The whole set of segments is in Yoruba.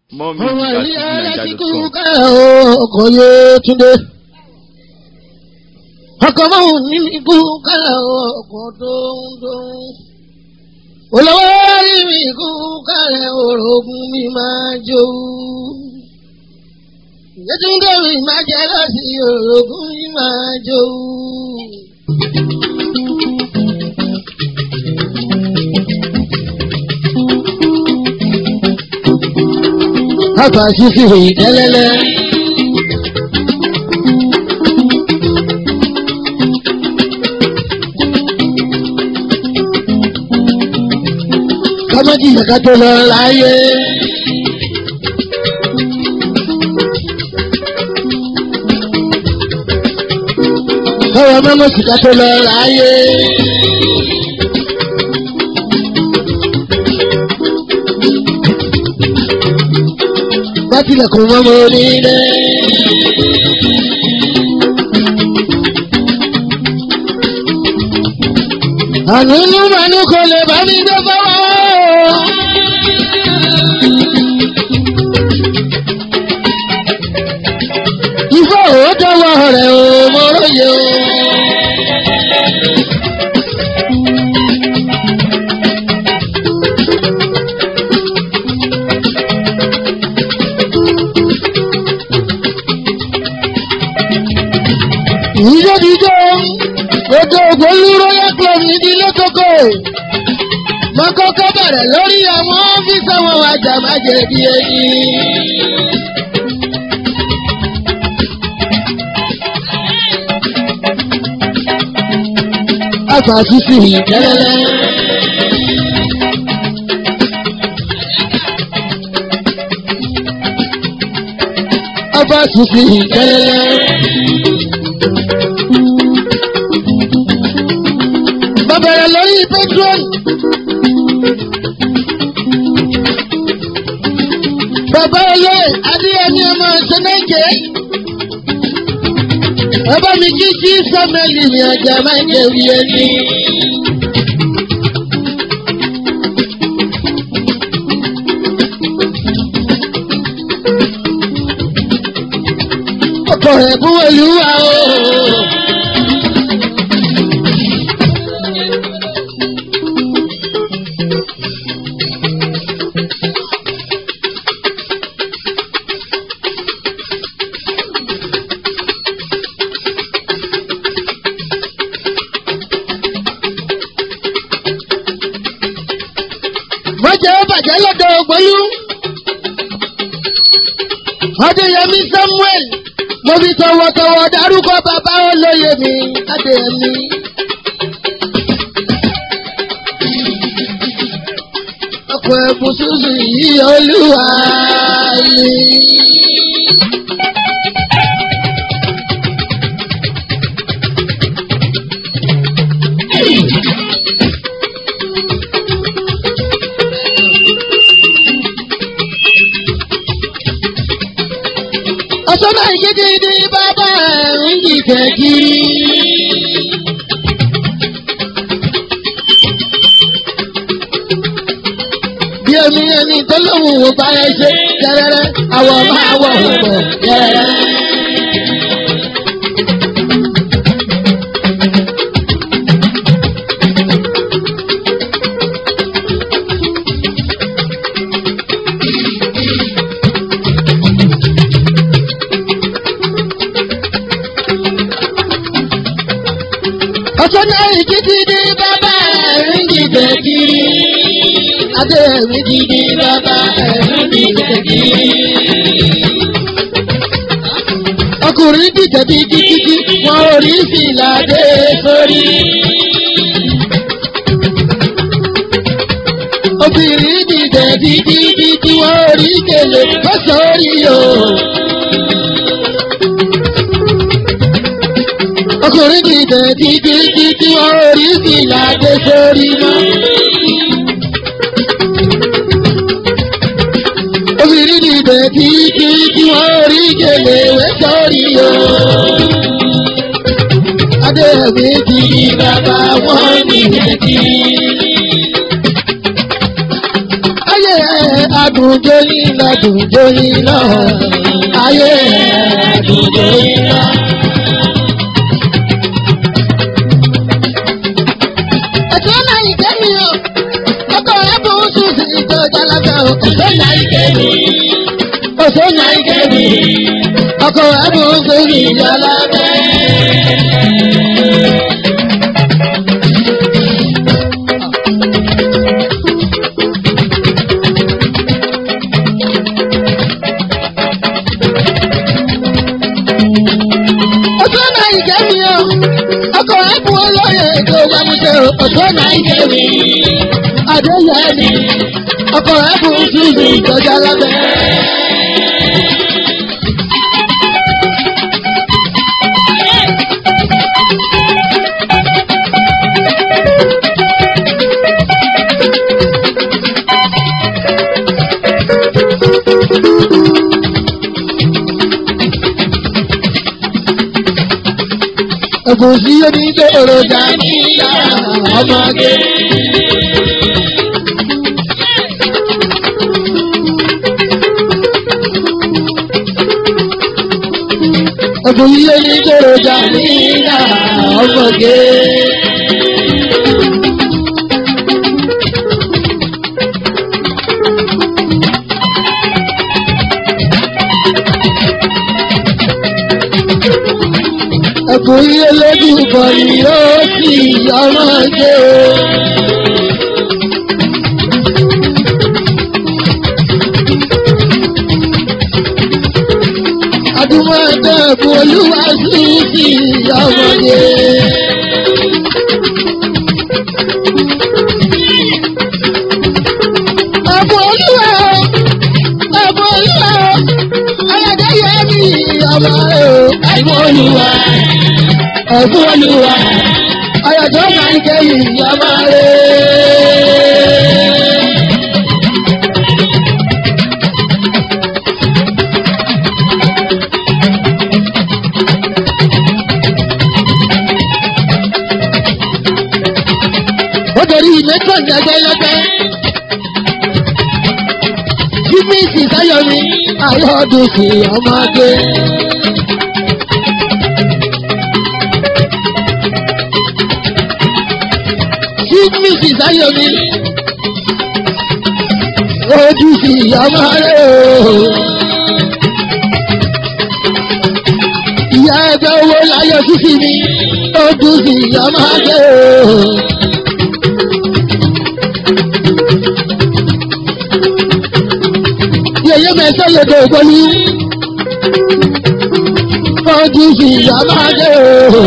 More ọmọ music ìlú at ẹlẹ́sìnkú fujininja.com. ká ọkọ̀ yé túndé. ọkọ̀ mọ́hùn ní ikú ká ọkọ̀ dóńdóń. olówó rí mi ikú kálẹ̀ orogún mi máa jó. Yétúndé mi máa jẹ́ lọ́sí orogún mi máa jó. Àgbà ṣíṣe ìdẹ́lẹ́lẹ́. Kọ́mọ́jì yẹ̀ká tó lọ láyé. Kọ́wọ́ mọ́mọ́ sìkà tó lọ láyé. Bátìlẹ̀kùn mọ́mọ́ onílé. Ànúnú mànú kò lè bá mi gbé fọwọ́. Ifá òótọ́ wọ rẹ̀ o, mo róye o. Ìjọ́díjọ́ ètò ògbólú royal club ìdílé kókó. Mo kọ́kọ́ bẹ̀rẹ̀ lórí àwọn ọ́fíìsì àwọn àjàmájẹ̀ bí ẹni. Àgbà sísì ìjẹ́lẹ́lẹ́. Àgbà sísì ìjẹ́lẹ́lẹ́. Bàbẹ̀rẹ̀ lórí Patreon. Bàbá ilé Adéyẹmí ọmọ Ṣẹ́nẹ́jẹ́. Bàbá mi kí sí Sọ́mẹ́lì mi ọjà máa ń jẹ wí ẹni. Ọkọ̀ rẹ̀ kú olúwa o. Mọ̀jẹ̀ ó bàjẹ́ lọ́dọ̀ ògbólú. Adéyẹmí Samuel, mo fi tọwọ́tọwọ́ dárúkọ bàbá olóye mi, Adéyẹmí. Ọkọ̀ ẹ̀bùn ṣùṣù yìí olúwa ni. Ọ̀sọ́nà ìkéde bàbá ẹ̀ ń jìjẹ́ kiri. Bí omi ẹni tó lóhùn wò bá ẹ ṣe gẹ́rẹ́rẹ́, àwọ̀ máa wọ̀ pọ̀ gẹ́rẹ́rẹ́. Ọ̀sọ́nà ìkéde bàbá ẹ̀ ń jìjẹ́ kiri. Adé mi ti di bàbá ẹ̀rù mi tẹ̀kí. Ọkùnrin dìjẹ́ bí títí wọn ò rí fìlà dé sórí. Obìnrin dìjẹ́ bí títí wọn ò rí gèlè bọ́ sórí o. Ọkùnrin dìjẹ́ bí títí wọn ò rí fìlà dé sórí mọ́. obìnrin ní ibẹ̀ tí tí tí wọ́n rí gèlè wẹ́ sọ́rí o. Adéyẹ̀mí ti di bàbá wọn ní ibẹ̀ tí. Ayé dùn jóyìn lọ dùn jóyìn lọ ayé ẹ̀ dùn jóyìn lọ. ẹ̀sùn náà ìjẹ́ mi o ọkọ̀ rẹ̀ bù ú sùn sí ìjọ jálábẹ́ o. ẹ̀sùn náà ìjẹ́ mi ẹ̀sùn náà ìjẹ́ mi ọkọ̀ rẹ̀ bù ú sùn sí ìjọ jálábẹ́. ọjọ́ náà ìjẹ́ mi o ọkọ̀ ẹ̀bùn olóyè tó bá mi jẹ́ o ọjọ́ náà ìjẹ́ mi adéyẹ mi ọkọ̀ ẹ̀bùn ṣùgbọ́n ìjọba lábẹ́. Ẹ̀bùn sí onígbèrò dání lára ọmọge. Ẹ̀bùn sí onígbèrò dání lára ọmọge. Ẹ̀bùn yìí lójú bọ̀ ni ó sì ọmọge. Adúmọ̀ ẹgbẹ́ ẹ̀bùn olúwa sí sí ọmọge. Ẹ̀bùn olúwa ẹ̀bùn olúwa ayọ̀dẹ́yẹ mi ọmọ rẹ̀ o. Ẹ̀bùn olúwa ẹ̀bùn olúwa ayọ̀dọ́ máa ń kẹ́yìn ọmọ rẹ̀. ó torí mẹ́tọ̀ ní ẹgbẹ́ lọ́gbẹ́. Jímí sì sáyọ̀mí ayọ́dún sí ọmọge. Jímí sì sáyọ̀mí ojú sí ọmọge. Ìyá ẹgbẹ́ owó láyọ̀ sísì mi ojú sí ọmọge. yẹyẹ mẹsẹ lọdọ ògbọlú fọdù sí ìyàmáde o.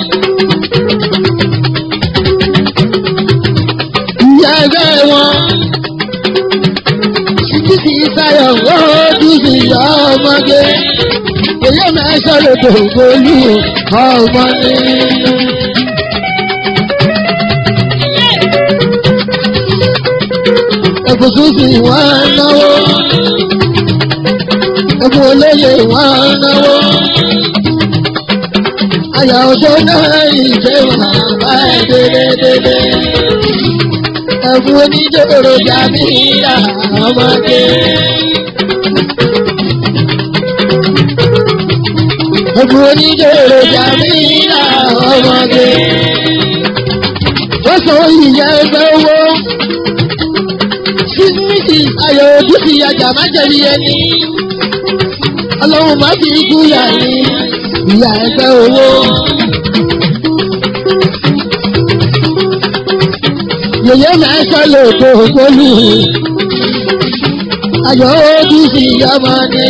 ìyá ẹgbẹ́ wọn títí sí sáyọ̀ fọdù sí ìyàmọ́dé yẹyẹ mẹsẹ lọdọ ògbọlú ọmọ ní. ẹ̀bùsùn sì wá náwó ẹkún olóyè wà náwó. Àyà ọjọ́ náà ìjẹ́ wà bá dédédédé. Ẹkún onídòrò jàmí ìyá ọmọdé. Ẹkún onídòrò jàmí ìyá ọmọdé. Wọ́n sọ ìyá ẹgbẹ́ owó. Sísímìtì ayọ̀ ojú ti yàjà má jẹ̀bi ẹni ọlọ́run má fi ikú yà ní ìyá ẹgbẹ́ owó. Yèyé máa ń sọ́lé òkò ògbólú. Ayọ̀ ojú sí ọmọ ni.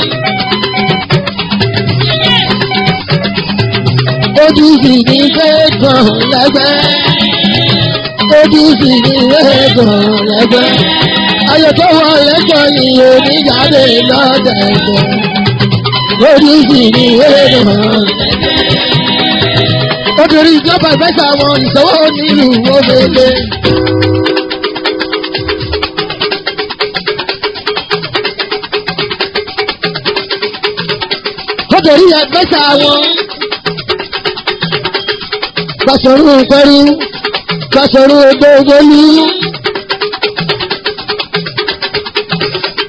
Ojú sì ní fẹ́ẹ̀gàn lẹ́gbẹ́. Ojú sì ní fẹ́ẹ̀gàn lẹ́gbẹ́. Ayọ̀ tó wọ lẹ́gbọ̀n ni oníjáde lọ́dẹ̀ẹ̀dẹ̀ lórí sì ní wéèrè hàn. Obìnrin ìjọba ìfẹ́sẹ̀ àwọn ìṣòwò nílùú Omele. Obìnrin ìfẹ́sẹ̀ àwọn Bàṣọ̀rù pẹ̀lú Bàṣọ̀rù Ògbógbólú.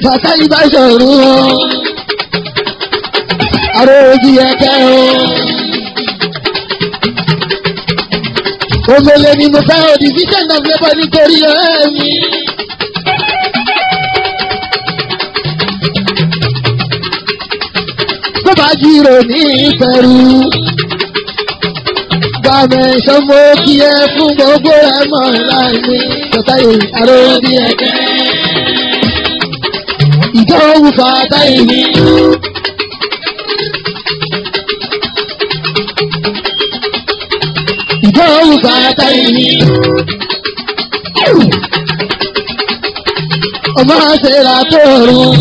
bàtà yìí bá ṣòro àrò òjì ẹ̀kẹ́ o. Omele ni mo fẹ́ o division of labour nítorí ẹ̀mí. Tó bá jírò ní ìfẹ̀rù. Gbàmẹ̀ ìṣọ́mọ kí ẹ fún gbogbo ẹ̀ mọ̀ láìní. Bàtà yìí àrò òjì ẹ̀kẹ́. Ìjọ òwú fàtà yìí. Ìjọ òwú fàtà yìí. Ọmọ àṣẹra tó rùn.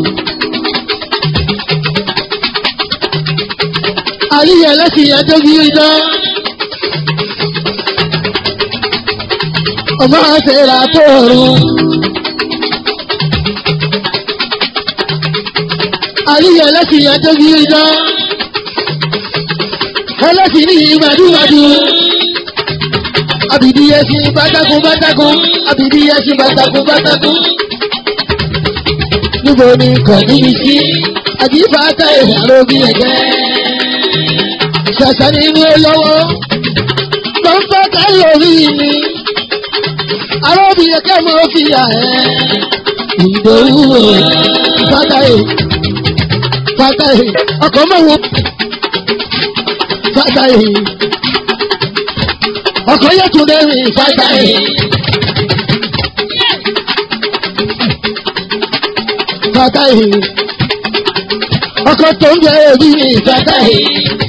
Àríyá lẹ́sìn ẹjọ́ bí iná. Ọmọ àṣẹra tó rùn. Àríyá lẹ́sìn ẹjọ́ bí iná. Ẹlẹ́sìn ní ìgbàdúgbàdú abidi ẹṣin bátákùn bátákùn abidi ẹṣin bátákùn bátákùn. níbo ni kọ̀ọ̀dúnmi sí àjífàtà ìhàrò bí ẹ̀jẹ̀. ṣàṣà nínú olówó pọ́ńpọ́tà lórí mi. arábì ẹ̀kẹ́ mọ́ fi yà ẹ́. ìdòwú fata ẹ̀ fata ẹ̀ ọkọ̀ mọ̀wó fata ẹ̀ ọkọ yẹ tún lè rìn fata yìí. fata yìí. ọkọ tó ń jẹ èbí ní fata yìí.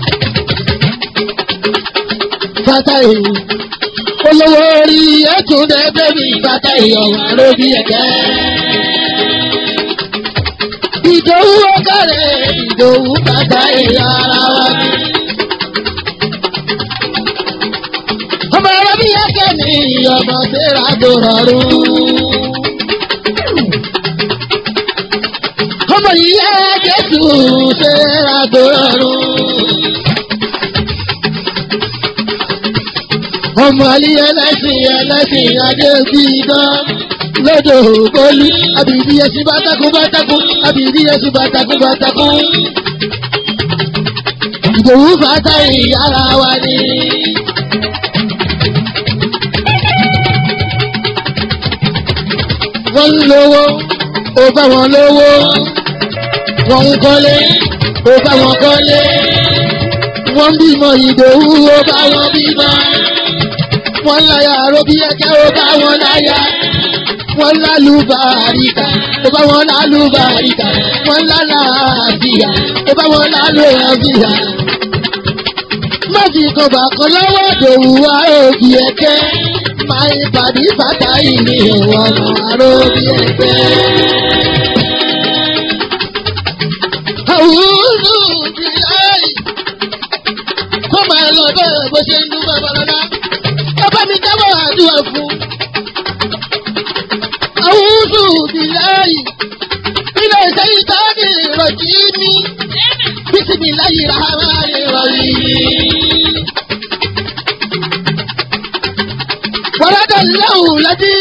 fata yìí. olówó orí yẹ tún lè bẹ́bí fata yìí ọ̀wá lóbi ẹ̀kẹ́. ìdòwú ọ̀kàrẹ̀ ìdòwú fata yìí ara wa ni. ọmọ ẹ̀rọ bí ẹ̀kẹ́ ní ọmọ tẹ́ra tó rọrùn. ọmọ yìí yẹ jésù tẹ́ra tó rọrùn. ọmọ àlì ẹlẹ́sìn ẹlẹ́sìn adé bí dán lọ́dọ̀ ògbólú àbìdí ẹṣin bátakú bátakú àbìdí ẹṣin bátakú bátakú. ìdòwú fàtà ìyára wa ni. wọ́n ń lówó ó bá wọn lówó wọ́n ń kọ́lé ó bá wọn kọ́lé wọ́n ń bímọ ìdòwú ó bá wọn bímọ wọ́n láyà àròbí ẹ̀kẹ́ ó bá wọn láyà wọ́n lálùbáríkà ó bá wọn lálùbáríkà wọ́n lálàáfíà ó bá wọn lálùbáríkà má fi kọ̀bà kan lọ́wọ́ dòwú wa òbí ẹ̀kẹ́ máa ń pàdé bàtà ìní ìwọ̀n àròbí ẹ̀kẹ́. Àwùjọ ti láì kó máa lọ bẹ́ẹ̀ bó ṣe ń dún babalọ́lá. Bàbá mi dábọ̀ àdúrà fún. Àwùjọ ti láì ilé iṣẹ́ ìtọ́ni ìrọ̀jì ní bísí láyé rárá ìrọ̀lì. ولد له الذي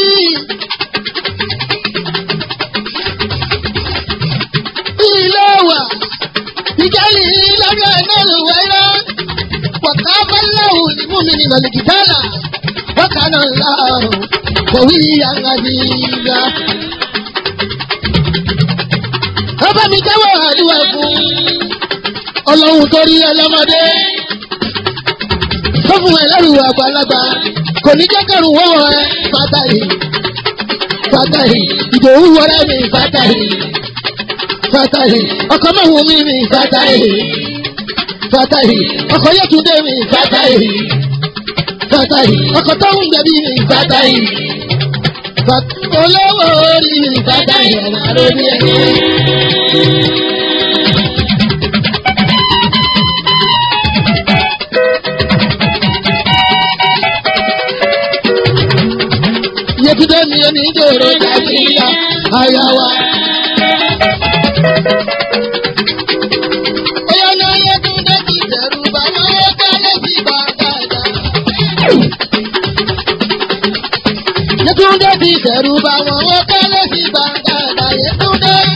إلوى بجاله لم ينال ويرا وقام الله للمؤمنين القتال وكان الله قويا عزيزا ọba mi jẹ́wọ́ àdúrà fún ọlọ́run tó rí ọlọ́mọdé tó fún ẹlẹ́rù àgbàlagbà kò ní jẹ́ kẹrù wọ́wọ́ ẹ fatahi fatahi ìdòwú wọlé mi fatahi fatahi ọkọ mẹ́wùú mi mi fatahi fatahi ọkọ yẹtúndé mi fatahi fatahi ọkọ tóun gbẹbí mi fatahi olówó orí mi fatahi ọmọ àròbí ẹni. Yetunde mi ò ní dòrò kàṣíyà àyà wa. Oyè náà Yetunde ti dẹ̀rù bá wọn ó kálẹ̀ sí bàtàdà. Yetunde ti dẹ̀rù bá wọn ó kálẹ̀ sí bàtàdà. Yetunde.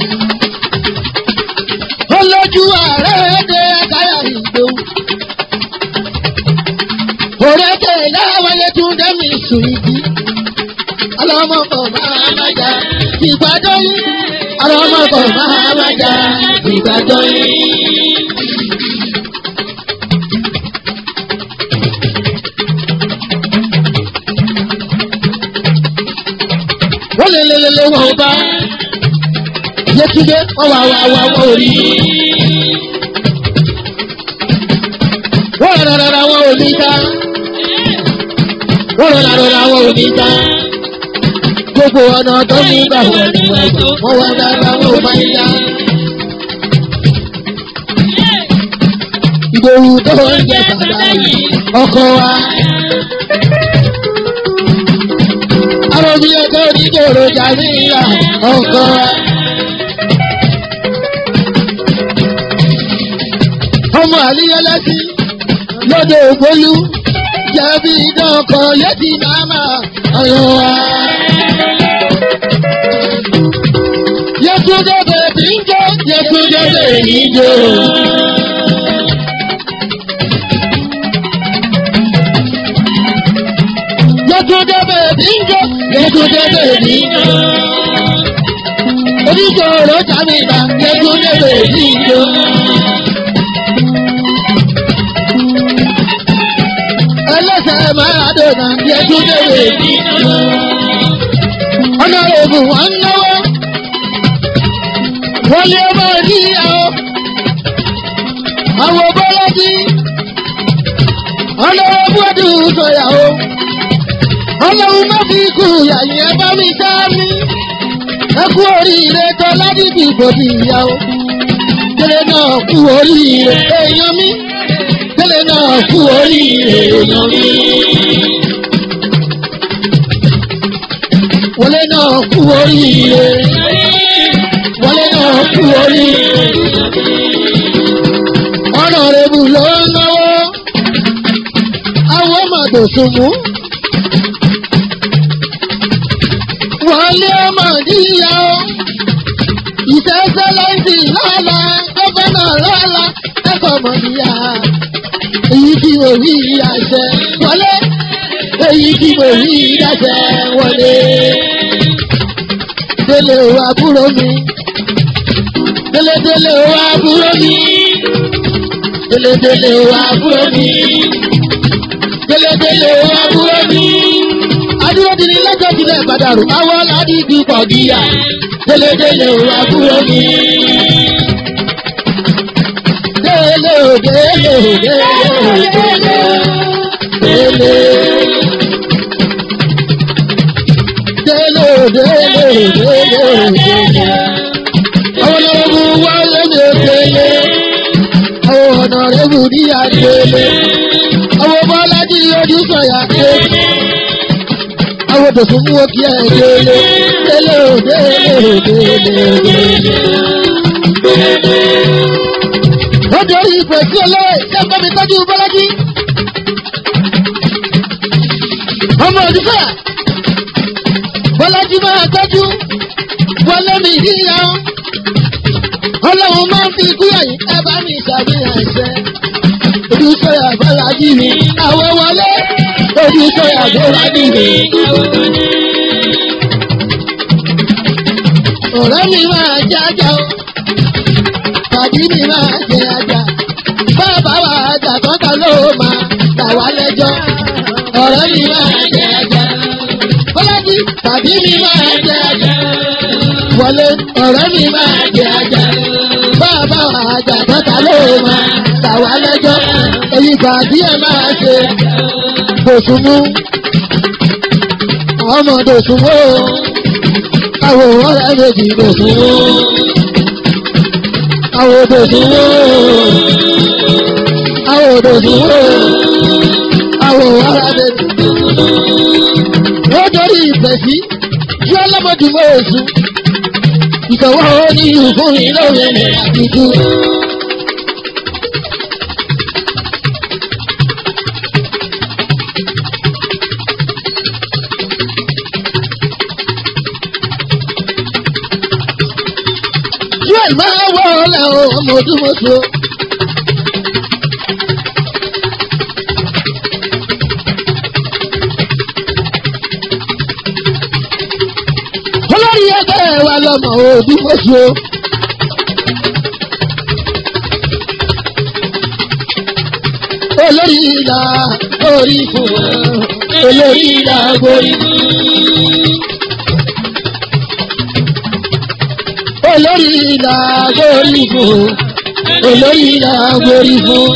suwiti. Ọlọ́mọkọ̀ máa má jà ìgbàdọ́ yìí. Ọlọ́mọkọ̀ máa má jà ìgbàdọ́ yìí. Wọ́n lé lé lé lé wọ́n bá. Yétúndé wọ́n wà wà wà wọ́n ò rí. Wọ́n rẹ̀ rẹ̀ rẹ̀ wọ́n ò ní ta. Wọ́n rẹ̀ rẹ̀ rẹ̀ wọ́n ò ní ta. Gbogbo ọ̀nà tó ní gbà wọ́n ní wọ́n gbà. Wọ́n wá dáadáa wọ́n ò máa ń dá. Ìdòwú tó ń jẹ bàbá yìí ọkọ wa. Arọ́bí ọkọ onídòrò jàmíyà ọkọ wa. ọmọ àlíyẹlẹsí lóde ògbólú jẹbi ìdánkọ yẹtì màmá ọyọ wa. Yẹtúndé bèbí ń jó Yẹtúndé bèbí ń jó. Yẹtúndé bèbí ń jó Yẹtúndé bèbí ń jó. Oníṣòro jàmíbà Yẹtúndé bèbí ń jó. ẹlẹ́sẹ̀ máa dènà bí ẹjú léèrè ní. ọ̀nà òògùn wọn ń náwó. wọ́n lé ọmọ ìdíyàwó. àwọn bọ́lájí. ọlọ́wọ́ bọ́dù sọ̀yàwó. ọlọ́run má fi kú yàyìn ẹ bá mi dá mi. ẹ kú oríire tó ládìbì bòdì ìyàwó. kéré náà kú oríire èèyàn mi tẹ́lẹ̀ náà kú oríire èèyàn mi. Wọlé náà kú oríire. Wọlé náà kú oríire. Ọ̀nà rẹ̀bù ló ń náwó. Àwọn ọmọdé sùnmù. Wọlé ọmọdé yá o. Ìṣẹ́ṣẹ́ lẹ́sì lọ́la, gọ́fẹ́nà lọ́la, ẹ̀kọ́ mọ̀dí yá èyí tí mo rí àṣẹ wọlé èyí tí mo rí àṣẹ wọlé. Délé o àbúrò mi. Délé délé o àbúrò mi. Délé délé o àbúrò mi. Délé délé o àbúrò mi. Adúró di ní lọ́jọ́ ìbílẹ̀ Ìbàdàrú. Àwọn aládì ibi pọ̀ gíga. Délé délé o àbúrò mi. Délé o délé o délé o délé o délé. Délé o délé o délé o délé. Àwọn ọlọ́run wá lóde délé. Àwọn ọ̀nà rẹ̀ bù ní àdélé. Àwọn bọ́lájì ojú sọ̀yà délé. Àwọn tòṣùn mú òkè ẹ̀ délé. Délé o délé o délé o délé. Wọ́n jẹ́ orí ìpè sí olóyè ṣé bá mi tọ́jú bọ́lájí. Ọmọ òdìfẹ́ bọ́lájí máa tọ́jú wọlé mi yíya ọ́. Ọlọ́run máa ń fi ikú yẹ̀yìn ẹ bá mi ṣàfihàn ẹ̀ṣẹ̀. Ojúṣọ́yà bọ́lájí mi àwọ̀ wọlé. Ojúṣọ́yà bọ́lájí mi. Ọ̀rẹ́ mi máa jájá o tàbí mi máa jẹ ajá. Bàbá wa ajá tọ́ta ló máa gbà wá lẹ́jọ́. Ọ̀rẹ́ mi máa jẹ ajá. Bọ́lájí tàbí mi máa jẹ ajá. Wọlé ọ̀rẹ́ mi máa jẹ ajá. Bàbá wa ajá tọ́ta ló máa gbà wá lẹ́jọ́. Èyí tàbí ẹ máa ṣe dòṣùmú. Ọmọ dòṣùmú. Àwọn ọ̀rẹ́ méjì dòṣùmú àwọn odò ìdúró àwọn odò ìdúró àwọn arábẹ. wọ́n dorí ìfẹ́ sí tí ọlọ́mọdúnmọ́ oṣù ìtọ̀wọ́ ní ìfún ìlọ́wẹ̀ àdìdú. Yóò máa wọ ọ̀la o, ọmọ ojúmọ́sọ. lọ́mọ òbí mọ́ṣú. olórí ìlà orí fún olórí ìlà orí fún. olórí ìlà orí fún olórí ìlà orí fún.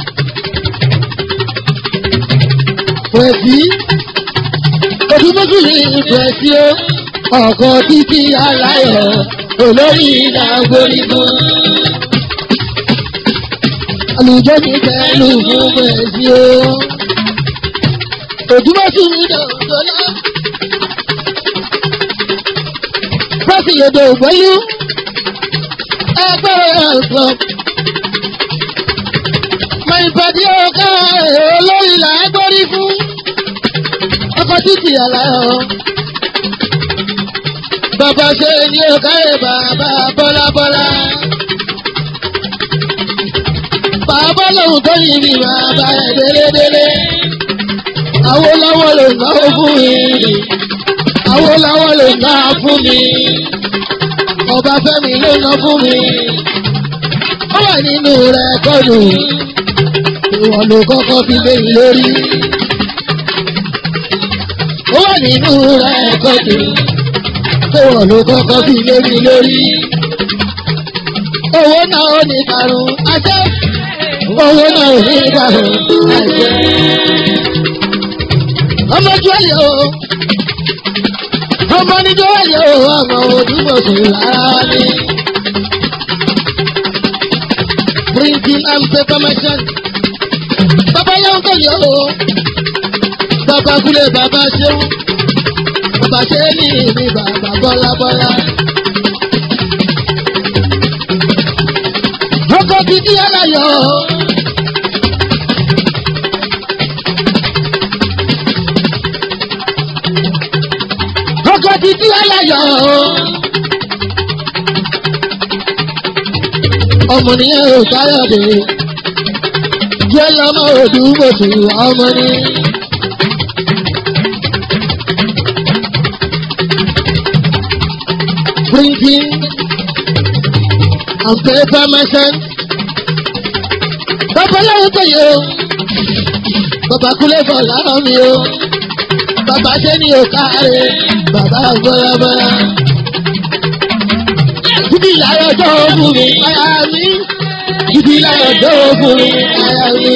pẹ̀sí ojú mọ́sùlùmí pẹ̀sí ó ọkọ̀ títí aláyọ̀ olórí ìlà orí fún àlùjọ ní pẹ̀lú fún pẹ̀sí o. Òdúmọ̀ sí mi dọ̀dọ̀lá. Pẹ́sì yòdò ògbẹ́lú. Ẹgbẹ́ ẹ̀sọ́. Mọ ìpàdé ọ̀gá olórí là ń gbórí fún. Ọkọ̀ títì àlàyé. Bàbá ṣe ni ọ̀gá ẹ̀ bàbá bọ́lá bọ́lá bàbá lòun tó yìí ni bàbá ẹ̀ délédélé. Awólọ́wọ̀ ló ná fún mi. Awólọ́wọ̀ ló ná fún mi. Ọbáfẹ́mi ló ná fún mi. Ó wà nínú rẹ̀ kọ́dù. Ìwọ̀n ló kọ́kọ́ fi lé mi lórí. Ó wà nínú rẹ̀ kọ́dù. Ìwọ̀n ló kọ́kọ́ fi lé mi lórí. Owó náà ó ní karùn-ún. Ajẹ́ owó náà ò ní ìdáhùn àìjẹ́. ọmọ jọ́lẹ̀ o ọmọ ní jọ́lẹ̀ o ọmọ òdúgbòsù rárá ni. printing and paper machine. bàbá yẹn kò yọ o. bàbá kúlẹ̀ bàbá ṣeun. bàbá ṣe ní ní bàbá bọ́lá bọ́lá. ọkọ̀ títí aláyọ̀. ọkọ̀ títí aláyọ̀. ọmọ nìyẹn ò káyọ̀dé. jẹ́ lọ́mọ òdúgbòsù ọmọ ní. Printing and paper machine. Bàbá láwọn tó yẹ o. Bàbá kúlẹ̀ bọ̀ láwọn mi o. Bàbá ṣe ni o káre. Bàbá bọ́lábọ́lá. Ibi ìlàyọ̀ tó fún mi, aya mi. Ibi ìlàyọ̀ tó fún mi, aya mi.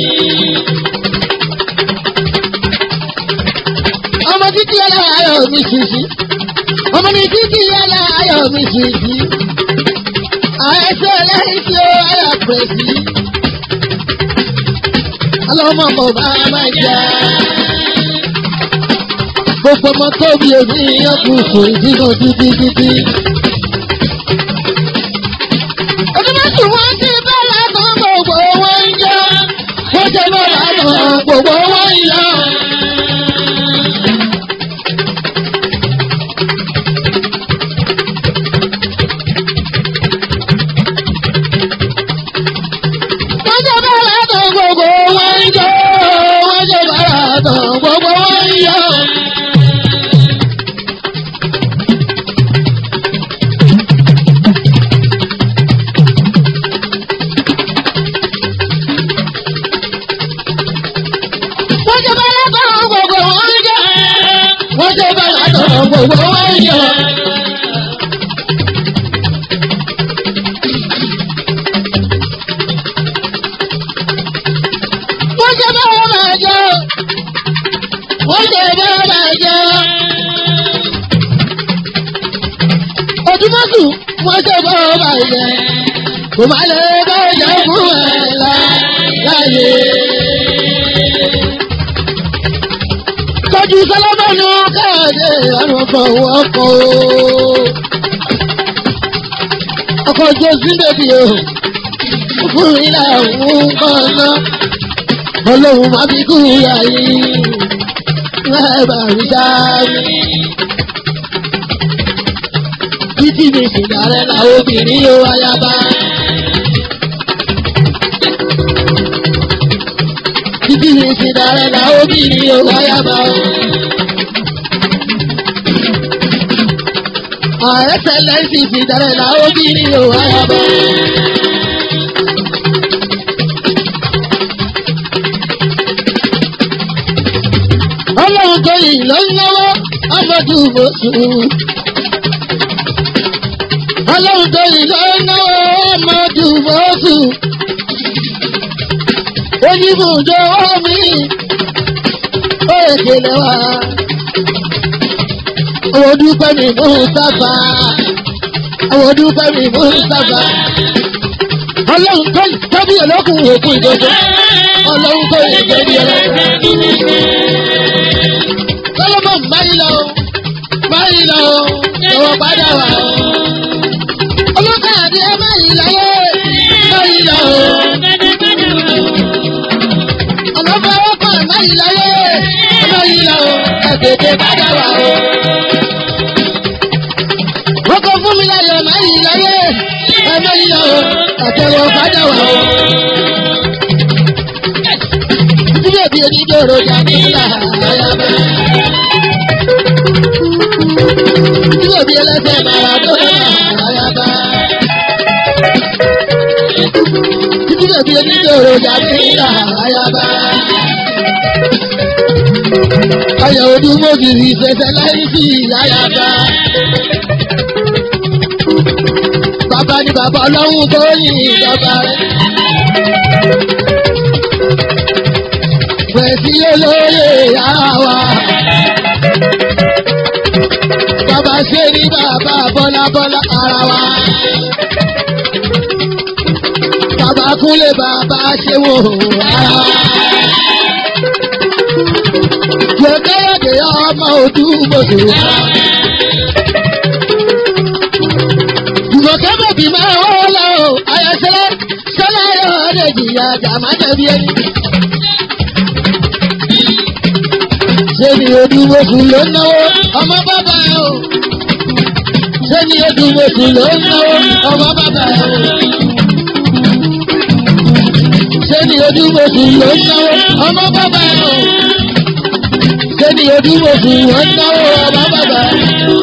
Ọmọ títí aláyọ̀ mi ṣìṣì. Ọmọ ní títí aláyọ̀ mi ṣìṣì. Àìsàn lẹ́yìn tí ó ayà pẹ̀ sí ọlọ́mọ kò bá máa jà. Gbogbo ọmọ tó bí omi ọkùn kò ìdíkan títí títí. Onímọ̀tò wọn ti bá látọ̀ gbogbo wọn ń jọ. Wọ́n ti bá látọ̀ gbogbo wọn ń yọ. Wọ́n ti bá látọ̀ gbogbo wọn ń jọ. Wọ́n ti bá látọ̀ gbogbo wọn ń yọ. Wọ́n ti bá látọ̀ gbogbo wọn ń jọ. Wọ́n ti bá látọ̀ gbogbo wọn ń yọ. Wọ́n ṣe bá wọn máa jẹ́ o. Wọ́n ṣe bá wọn máa jẹ́ o. Ojúmọ́sù wọ́n ṣe bá wọn máa jẹ́. Kò má lè bá ọjà fún ẹ̀ láyé. Tọ́jú Sọlọ́mọ́nù káàdé àwọn ọkọ̀ ọkọ̀ o. Ọkọ̀ Jésù bèbí o. Fún mi làwọn kan náà ọlọ́run máa fi kú ìyá yìí lẹ́ẹ̀bà mi dání. títí mi sì dàrẹ́ làwọn obìnrin yóò wáyà bá. títí mi sì dàrẹ́ làwọn obìnrin yóò wáyà bá. ààrẹ lẹ́sì ti dẹ̀rẹ̀ làwọn bí ní òwò ayọ̀bọ̀. ọlọ́run tó yìí ló ń náwó ọmọdé òbòsù. ọlọ́run tó yìí ló ń náwó ọmọdé òbòsù. oníbùdó omi ó èkélé wa. àwọn dúpẹ́ mi mú sábà. àwọn dúpẹ́ mi mú sábà. ọlọ́run tó yìí tọ́bí olókùn òkú ìdòdó. ọlọ́run tó yìí tọ́bí olókùn. Solomon báyìí lọ, báyìí lọ, ìwọ padà wá. Ọlọ́kàdé báyìí láyé, báyìí lọ. Ọlọ́fọwọ́pọ̀ báyìí láyé, báyìí lọ, ẹ̀gbẹ̀dẹ̀ padà wá. Wọ́n kọ fún mi láyọ̀ báyìí láyé, báyìí lọ, àtẹ̀wọ̀ padà wá. Síbẹ̀ bí onídòrò jà nílà ayaba. Síbẹ̀ bí ẹlẹ́sẹ̀ Maradona ayaba. Síbẹ̀ bí onídòrò jà nílà ayaba. Ayọ̀ ọdún mọ́bì rí fẹsẹ̀ láì sí ayaba. Bàbá ni bàbá ọlọ́run tó yin ìjọba rẹ̀. Pẹ̀sí olóyè àwa. Bàbá ṣe ní bàbá bọ́lá bọ́lá ara wa. Bàbá kúnlé bàbá ṣe wò ara wa. Gbẹ̀kẹ́yọ̀dé ọmọ ojú gbòdò ara wa. Jùmọ̀kẹ́ bèbí máa ń wọ́n lọ o. Ayọ̀ṣẹ́lẹ̀ ṣẹlẹ̀ yóò lè jìyà jàmá jẹ̀bi ẹni. ṣé ni odúmọ̀sù ló ń náwó ọmọ bàbá ẹ o ṣé ni odúmọ̀sù ló ń náwó ọmọ bàbá ẹ o ṣé ni odúmọ̀sù ló ń náwó ọmọ bàbá ẹ o ṣé ni odúmọ̀sù ló ń náwó ọmọ bàbá ẹ o.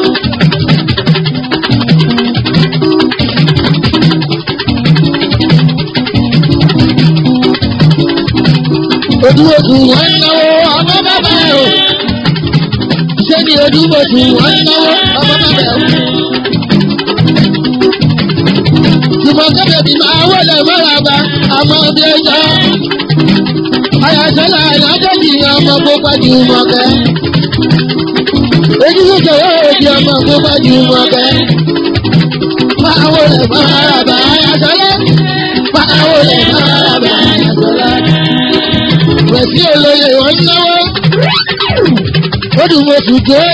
Odúmọ̀sù wọ́n ń náwó ọmọ bàbá ẹ o ṣé ni ojúbòsù wọ́n ń náwó ọmọ bàbá ẹ̀ ṣùgbọ́n kẹ́bẹ̀bí máa wọlé mọ́ra bá àmọ́ bí ó yọ. àyàsọ́lá àyàdọ́jì ọmọ gbogbo ju mọ̀kẹ́. ojúbòsù yóò di ọmọ gbogbo ju mọ̀kẹ́. máa wọlé mọ́ra bá àyàsọ́lá. máa wọlé mọ́ra bá àyàsọ́lá. pẹ̀sí olóye wọ́n ń náwó odùmọ̀sù dé.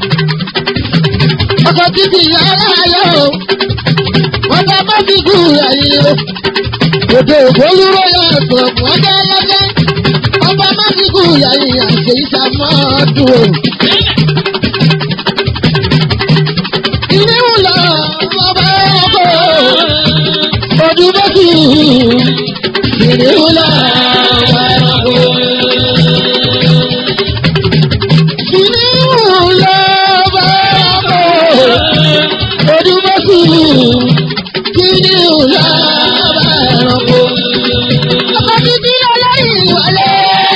ọkọ̀ títí yàrá ayọ̀ o. wọ́n bá bá fi kú ẹ̀yìn o. òde ògbólúró yà sọ̀rọ̀ wọ́n bá lọ́lẹ́. ọba má fi kú ẹ̀yìn àṣẹ ìsàmọ́dún o. ilé ń lọ ọba ọkọ̀ odùmọ̀sù. ilé ń lọ ọba ọkọ̀. Odúmọ̀sù kí ni òlà bá ẹranko. Ọkọ títí olórí ìwọlé.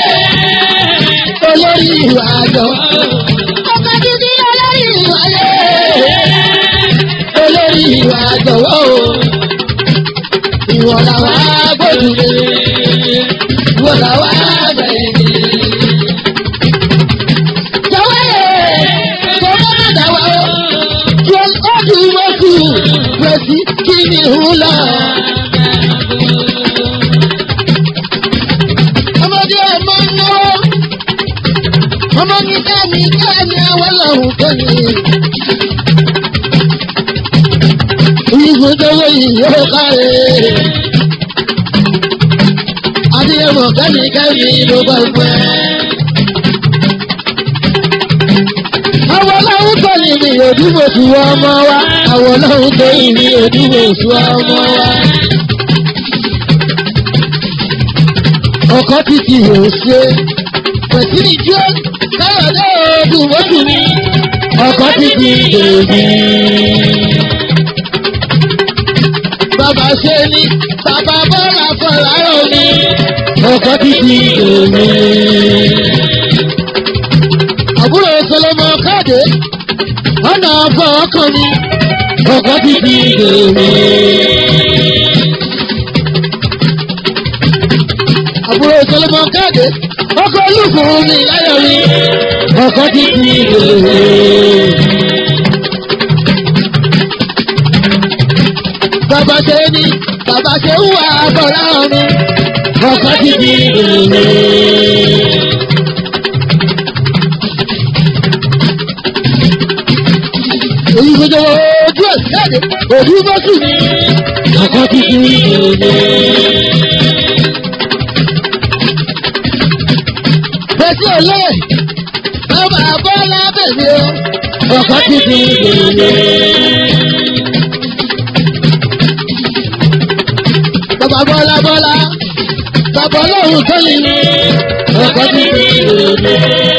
Olórí ìwà àjọ. Ọkọ títí olórí ìwọlé. Olórí ìwà àjọwọ́ o. Ìwọ làwa gbódùlé. Ìwọ làwa bẹ̀rẹ̀. Jọ̀wọ́ yẹ, jọ̀wọ́ má dà wá o odùmọ̀sù pẹ̀sì kí ni hùlà. ọmọdé ọmọ náwó ọmọ ní káàmì káàmì àwọn lọ́hùn tó ní. ìfúnjọwọ́ yìí yóò kárẹ̀. adéyẹmọ kẹ́mi kẹ́mi ló bá pẹ́. àwọn ọlọ́run tó ní mi òdúmọ̀sù ọmọ wa àwọn ọlọ́run tó ní mi òdúmọ̀sù ọmọ wa. ọkọ títí yóò ṣe pẹ̀sìrì tí ó káyọ̀dé òdùmọ̀sù mi ọkọ ti di bèbí. Bàbá ṣe ni bàbá bọ́lá fọláyọ̀ ni ọkọ ti di bèbí. Àbúrò Solomon Káde ọ̀nà ọ̀fọ̀ ọkàn mi ọkọ ti di bèbí. Àbúrò Solomon Káde ọkọ olùkùn mi láyọ̀ mi ọkọ ti di bèbí. bàbá ṣe ní bàbá ṣe ń wà bọ̀rọ̀ ọ̀run ọkọ ti di èrè. èyí gbogbo ojú ẹ̀ jáde òbí bọ́sù ni ọkọ ti di èrè. bẹ́sí olè bàbá bọ́lá bẹ̀rẹ̀ ọkọ ti di èrè. bàbá bọ́lá bọ́lá bàbá ọlọ́run tó lè ní ọkọ̀ títí ìrònú.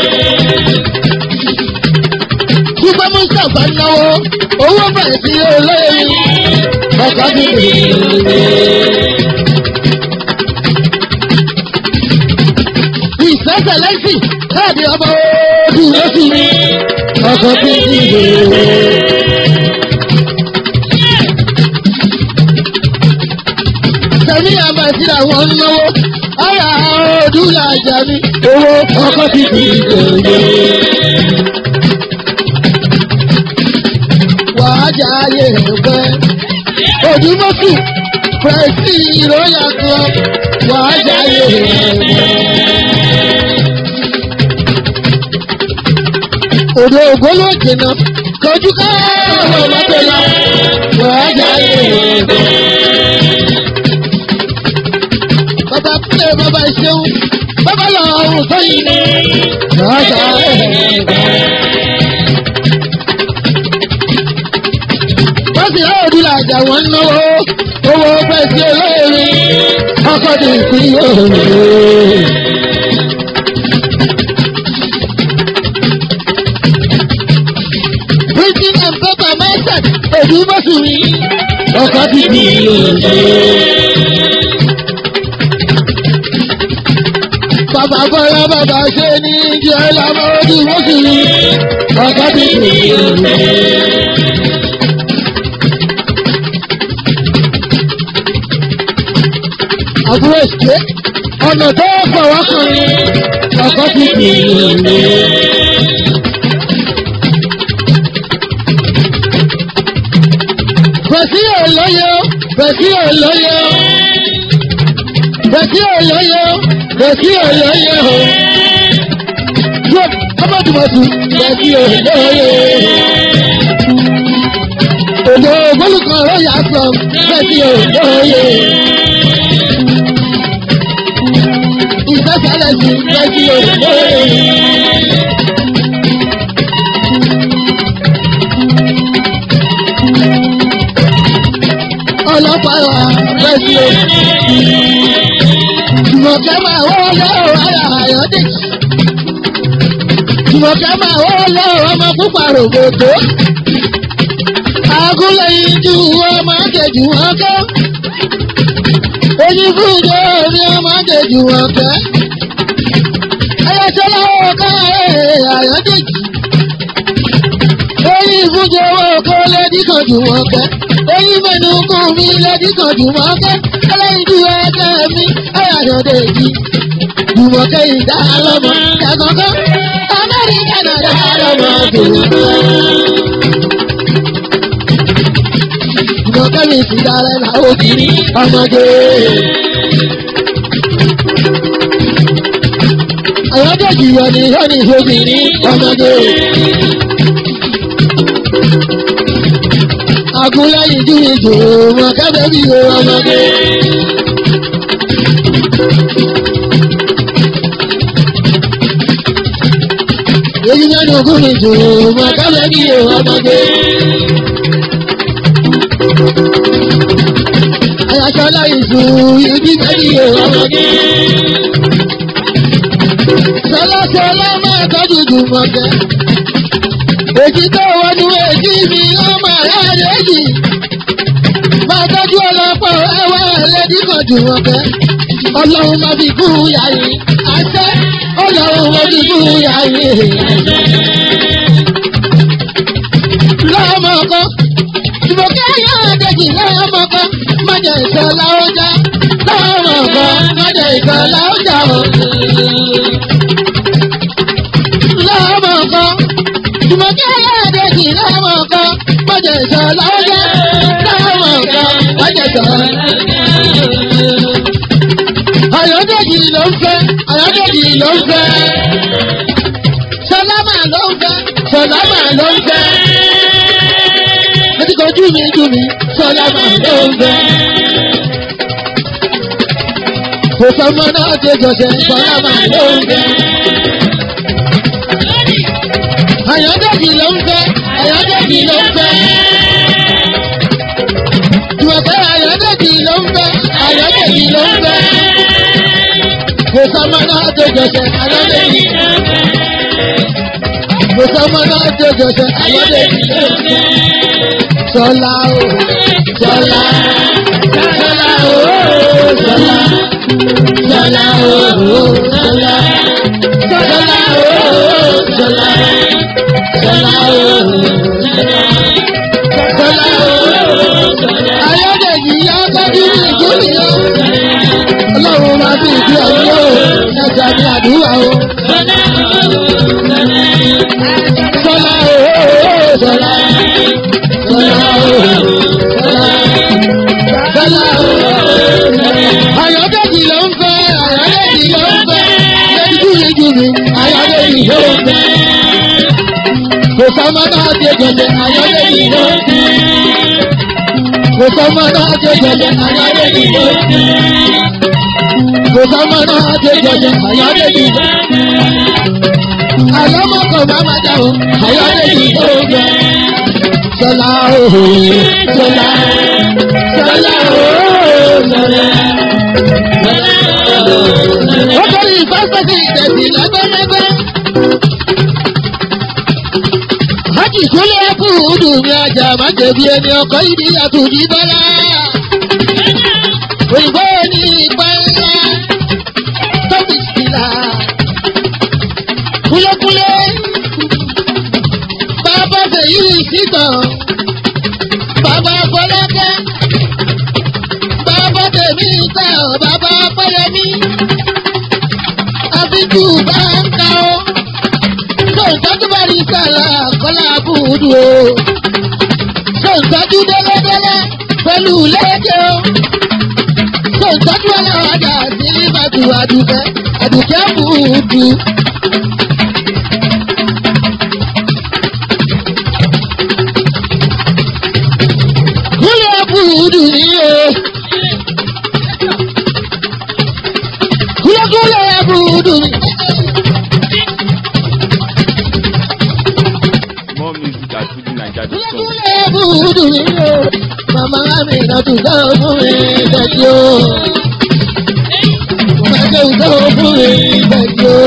Dúpẹ́ Mustapha náwó owó bẹ̀rẹ̀ sí olóyè ọkọ̀ títí ìrònú. Ìfẹsẹ̀ lẹ́sìn káàdì ọmọ ojú lóṣù ní ọkọ̀ títí ìrònú. tẹ̀mí àbàtì àwọn náwó ara ọdún làjà ní owó ọkọ̀ ti di ìgbòho. wàá jà ayé ẹ̀pẹ́ òdùmọ̀sù pẹ̀sì ìròyà kan wàá jà ayé ẹ̀pẹ́. òdò ògbóló jìnnà kọjú káàrọ̀ mọ́tò lọ wàá jà ayé ẹ̀pẹ́ bàbá kúlẹ̀ bàbá ṣeun bàbá lọ ọrùn tó yìí ni. Rọ́ṣà wọ́n sì rán òdúlà àjà wọn náwó owó pẹ́ sí olóore ọkọ̀ tó sí òòrùn. Printing and paper method èdè mọ́sùlùmí ọkọ̀ ti di òòrùn. bàbá bọ́lá bàbá ṣe ní jẹ́ lámọ́dù mọ́sùlùmí ọkọ̀ ti di òòrùn. àbúrò ṣe ọ̀nà tó fọwọ́ kan ní ọkọ̀ ti di òòrùn. Bẹ̀sí olóyè bẹ̀sí olóyè bẹ̀sí olóyè bẹ̀sí olóyè o. Yóò ọmọdùmọ̀tù bẹ̀sí olóyè. Òjò ògbólùkan ló yà sọ bẹ̀sí olóyè. Ìfẹ́sẹ̀lẹ̀ sí bẹ̀sí olóyè. ọlọ́pàá wa lẹ́sí o. Jùmọ̀kẹ́ máa wọ́ lọ́wọ́ ara àyọ́dé. Jùmọ̀kẹ́ máa wọ́ lọ́wọ́ ọmọ púpà rògbòdò. Agúnlẹ̀ ìjú ọmọ kejì wọn kọ́. Oyin fúnjẹ orí ọmọ kejì wọn kẹ́. Ayọ̀ṣọ́lá ọ̀ká àyọ́dé. Oyin fúnjẹ owó kó lẹ́dí kan jù wọn kẹ́ èyí mẹ́nu kún mi lẹ́dí kan jùmọ̀kẹ́ ẹlẹ́yinjú ẹgbẹ́ mi ayọ̀dẹ̀ yìí jùmọ̀kẹ́ ìdá lọ́mọ ìdàgọ́gọ́ amẹ́ríkà náà dá lọ́mọ tòun. jùmọ̀kẹ́ mi sì darẹ̀ làwọn òbí ọmọdé. ayọ̀dẹ̀ yìí yọ ní yọ ní obìnrin ọmọdé agúnlẹ́yìn ju ìjò wọn kẹ́bẹ́ bí o ọmọdé. èyí mẹ́nu ogún ìjò wọn kẹ́bẹ́ bí o ọmọdé. ayàṣọ́lá ìṣù ìdí mẹ́bí o ọmọdé. sọlá sọlá máa tọ́jú jù mọ̀kẹ́. èjì tó wọnú èjì mi ọmọ aláàrẹ yìí máa tọ́jú ọlọ́pọ̀ ẹwà ẹlẹ́dí kan jù wọ́n kẹ́ ọlọ́run máa fi kú yàrá àṣẹ ọlọ́run máa fi kú yàrá lọ́mọ kan ìbòkẹ́ yóò dèjì lọ́mọ kan mọ̀jẹ̀ ìṣọ̀lá ọjà lọ́mọ kan mọ̀jẹ̀ ìṣọ̀lá ọjà o. lọ́mọ kan ìbòkẹ́ yóò dèjì lọ́mọ kan mọ̀jẹ̀ ìṣọ̀lá ọjà lọ́mọ kan mọ̀jẹ̀ ìṣọ̀lá Ayọ̀dèjì ló ń fẹ́, Ayọ̀dèjì ló ń fẹ́. Sọlámà ló ń fẹ́, Sọlámà ló ń fẹ́. Ẹtí kan jú mi jú mi, Sọlámà ló ń fẹ́. Kò sọmọ náà ṣe jọ̀ṣẹ̀, Sọlámà ló ń fẹ́. Ayọ̀dèjì ló ń fẹ́, Ayọ̀dèjì ló ń fẹ́. Jùmọ̀pẹ́ Ayọ̀dèjì ló ń fẹ́, Ayọ̀dèjì ló ń fẹ́. Kò sọmọ náà ṣe jọ̀ṣẹ̀, Ayọ̀dèjì ló ń fẹ́. Kò sọmọ náà ṣe jọ̀ṣẹ̀, Ayọ̀dèjì ló ń fẹ́. Sọlá o, Sọlá, Sọlá o, Sọlá, Sọlá o, Sọlá, Sọlá o, Sọlá, Sọlá o, Sọlá o. Ayọ̀dèjì yá tọ́jú ìgbóni o. Ọlọ́run máa fi ìdí ọ̀yọ́ o, ẹja ní àdúrà o. Sọlá o, Sọlá, Sọlá o, Sọlá, Sọlá o. Ayọ̀dèjì ló ń fẹ́, Ayọ̀dèjì ló ń fẹ́, lẹ́jú ìjú mi, Ayọ̀dèjì ló ń fẹ́. Kò sọ́mọ náà ṣe jọ̀jẹ̀, Ayọ̀dèjì ló ń fẹ́. Kò sọ́mọ náà ṣe jọ̀jẹ̀, Ayọ̀dèjì ló ń fẹ́. Kò sọ́mọ náà ṣe jọ̀jẹ̀, Ayọ̀dèjì ló ń fẹ́. Àlọ́mọkọ̀ máa ma dá o, Ayọ̀dèjì ló ń fẹ́. Sọlá o, Sọlá, Sọlá o, Sọlá. Ó torí ìfásitì ìtẹ̀sí lẹ́gbẹ́lẹ́gbẹ́. Hájì Súlẹ̀ kú dùn mí ajá má jẹ̀bi ẹni ọkọ̀ ìdí àtúndí bọ́lá. Òyìnbó ní ìgbà ńlá tóbi sílá. Kúlékúlé bàbá fèyí ìsìtàn. Bàbá Fọlákẹ́ bàbá tèmi tẹ̀ ọ́ bàbá Pẹ́lẹ́mí. Àbíjú bá ń ta ọ́ sọ̀tọ́jú bá rí sàrà kọ́lá búdú o. sọ̀tọ́jú dẹ́lẹ́dẹ́lẹ́ pẹ̀lú lẹ́jẹ̀ o. sọ̀tọ́jú aláwàdà sí bàtú àdùkẹ́ àdùkẹ́ búdú. kúlẹ̀ búdú ni o. kúlẹ̀kúlẹ̀ búdú ni. More music at FujiNiger.com. Kúlẹ̀kúlẹ̀ búdú mi o. Màmá mi náà tún sọ fún mi bẹ́ẹ̀ni o. Màmá mi sọ fún mi bẹ́ẹ̀ni o.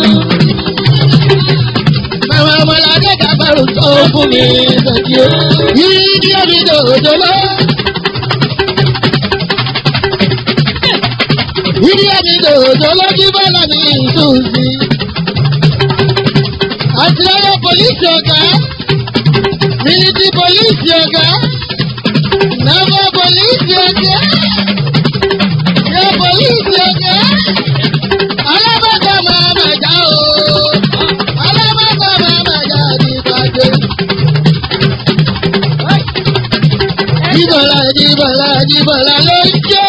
Màmá ọmọlàdé dàbàrò sọ fún mi bẹ́ẹ̀ni o. Yìí ní omi dòdò lọ. Yìí ní omi dòdò lọ kí bọ́lá mi sùn sí. Àti ọ̀rọ̀ pòlíṣì ọ̀gá military police ọ̀gá naval police ọ̀gá air police ọ̀gá alábàtà máa mà já o alábàtà máa mà já ní ìpàdé. Jíbọ̀lá jíbọ̀lá jíbọ̀lá ló ń jó.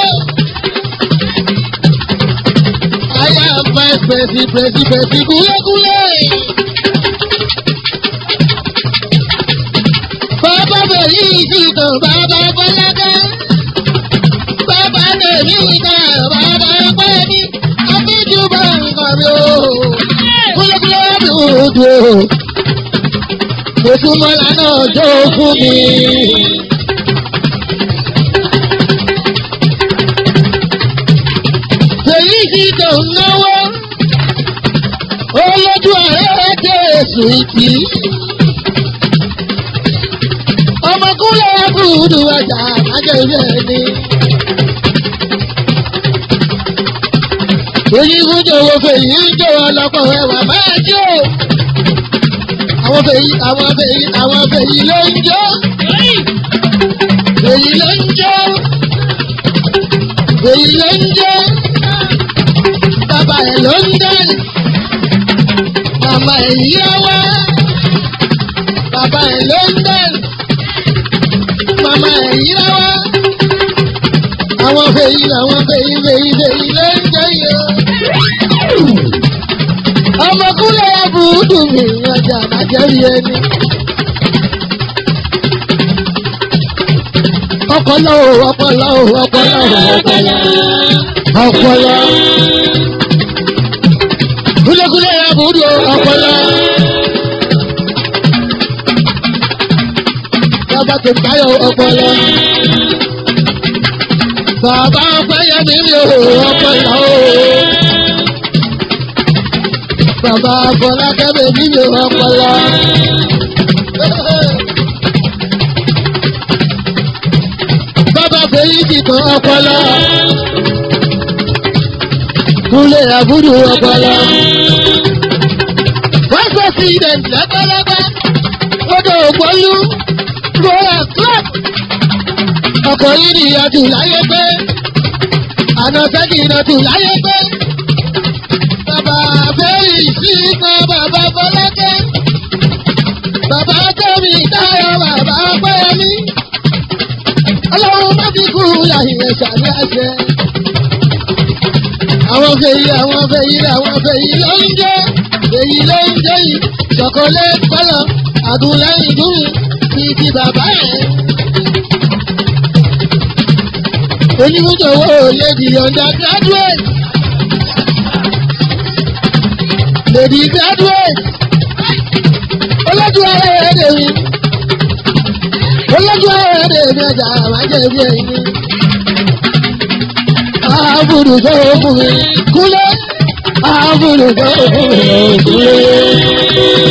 Aya fa pẹ̀sì pẹ̀sì pẹ̀sì kúlẹ̀kúlẹ̀. Bàbá bẹ̀rí ìṣìkan bàbá Bọ́lágá. Bàbá tèmi ìtàn bàbá Pẹ́ẹ́ni. Abíjú bá nǹkan mi o. Kúlẹ̀kúlẹ̀ dùdù o. Òṣùmọ̀lá náà jó fún mi. Fèyí ìṣìkan náwó. Olójú ààrẹ Jésù ìtì. àbúrò ọjà májèlé ni. èyí fún jòwó fèyí ń jòwó ọlọ́pọ̀ ẹwà máa jó. àwọn fèyí àwọn fèyí àwọn fèyí ló ń jó. fèyí ló ń jó. fèyí ló ń jó. bàbá ẹ̀ ló ń dẹ́rì. màmá ẹ̀ yíra wá. bàbá ẹ̀ ló ń dẹ́rì. màmá ẹ̀ yíra wá. àwọn fèyí làwọn fèyí fèyí fèyí ló ń jẹ́ yìí o ọmọkúnlẹ̀ abúdù mi ọjà májẹ̀rí ẹni. ọpọlọ o ọpọlọ o ọpọlọ o ọpọlọ ọpọlọ. kúlẹ̀kúlẹ̀ abúdù ọpọlọ. bàbá tó báyọ̀ ọpọlọ. bàbá ọpẹ́yẹmí mi ò ọpọlọ o bàbá Fọlákẹ́mi nílò ọpọlọ. Bàbá Fèyí ti kan ọpọlọ. Kúnlé àbúrò ọpọlọ. Wọ́n sọ sí ilẹ̀ lẹ́gbẹ́lẹ́gbẹ́. Odò ògbólú. Rọ́lá club. Ọkọ̀ yìí ni ìyàtù láyé pé. Àná sẹ́kì ìnàtù láyé pé bàbá fẹ́rì sí kan bàbá Fọlákẹ́. Bàbá Kẹ́mi táyọ̀ bàbá Pẹ́yẹmí. Ọlọ́run má fi kú yàyìn ẹ̀ṣà ní àṣẹ. Àwọn fèyí àwọn fèyí àwọn fèyí ló ń jẹ́. Fèyí ló ń jẹ́ yìí. Ṣọ̀kọ́lé kọ́lọ̀ àdúlẹ́yìn dùn ní ti bàbá ẹ̀. Onímúdòwò lady undergraduate. lèdí graduate olójú ara rẹ̀ dè mí olójú ara rẹ̀ dè mí ọjà àmàjẹ́ bí ẹ̀yìn ni àbùrù sọ̀rọ̀ fún mi kúlẹ̀ àbùrù sọ̀rọ̀ fún mi kúlẹ̀.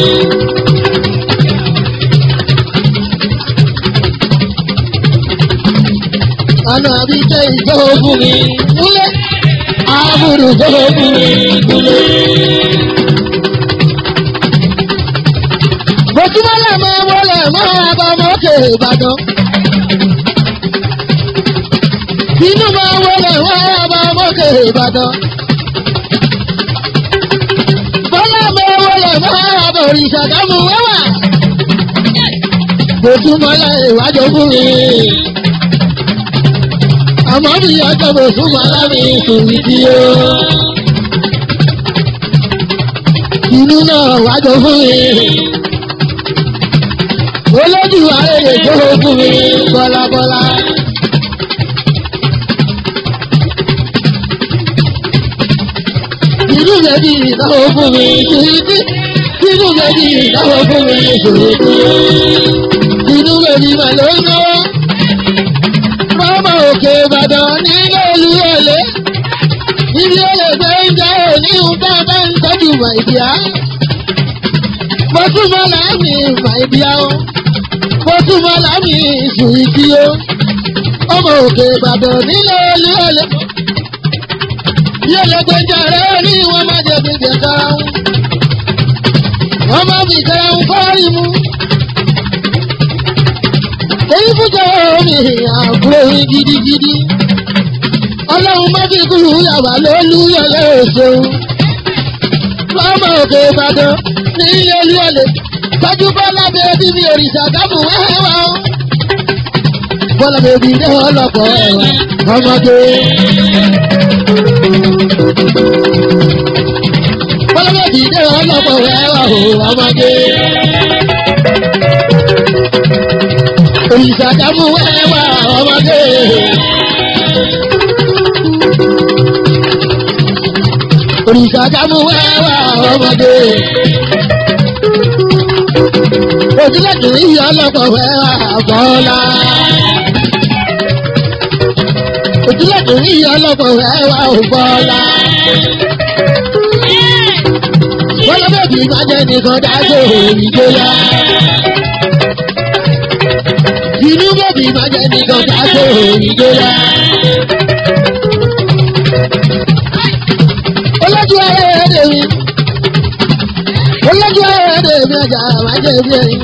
Àná àbíkẹ́ ìsọ̀rọ̀ fún mi kúlẹ̀ àbùrù sọ̀rọ̀ fún mi kúlẹ̀. Bọ̀túmọ́lá máa wọlé máa bá mọ́kè Ìbàdàn. Inú máa wọlé máa bá mọ́kè Ìbàdàn. Bọ́lá máa wọlé máa bá òrìṣà dámú wẹ́wà. Bọ̀túmọ́lá ìwájú fún mi. Àmọ́ mi ọjọ́ bọ̀túmọ́lá mi sùn sí o. Inú náà wájú fún mi olójú ayẹyẹ tó fún mi bọ́lábọ́lá. Inú bẹ̀bí ìdáwó fún mi ṣùgbọ́n inú bẹ̀bí ìdáwó fún mi ṣùgbọ́n inú bẹ̀bí mà ló ń náwó. Mọ́mọ́ òkè Ìbàdàn nílé ìlú ọ̀lẹ́. Ibi ọ̀lẹ́ fẹ́ ń jẹ́ òní ń bá bá ń tọ́jú màìdíá. Mo tún mọ́ láàmì màìdíá o mo tún mọ lámì ìsùnìtì o ọmọ òkè ìbàdàn nílé olúwọlé yóò lè gbẹjà rẹ ní wọn má jẹ fi jẹ káwọn wọn má fi káwọn fọrí mu èyí fúnjẹ omi àbúrò yín gidigidi ọlọ́run má fi kúrú yàrá lólúyọlé òṣèlú ọmọ òkè ìbàdàn nílé olúwọlé tọ́jú bọ́lá bèbí mi òrìṣà dábù wẹ́wà o. bọ́lá bèbí dé ọlọ́pọ̀ ẹ̀wà ọmọdé. bọ́lá bèbí dé ọlọ́pọ̀ ẹ̀wà o ọmọdé. òrìṣà dábù wẹ́wà ọmọdé. òrìṣà dábù wẹ́wà ọmọdé òsínlẹ̀dùn yíyọ ọlọ́pọ̀ fẹ́ àbọ̀ọ́lá. òsínlẹ̀dùn yíyọ ọlọ́pọ̀ fẹ́ àbọ̀ọ́lá. wọ́n lọ bẹ́ẹ̀ bí májẹ́ nìkan dájọ́ ìjọya. inú bèbí má jẹ́ nìkan ká tó ìjọba. olójú ayé ẹ̀dẹ̀ mi olójú ayé ẹ̀dẹ̀ mi ọjà má jẹ́ bí ẹ̀yìn.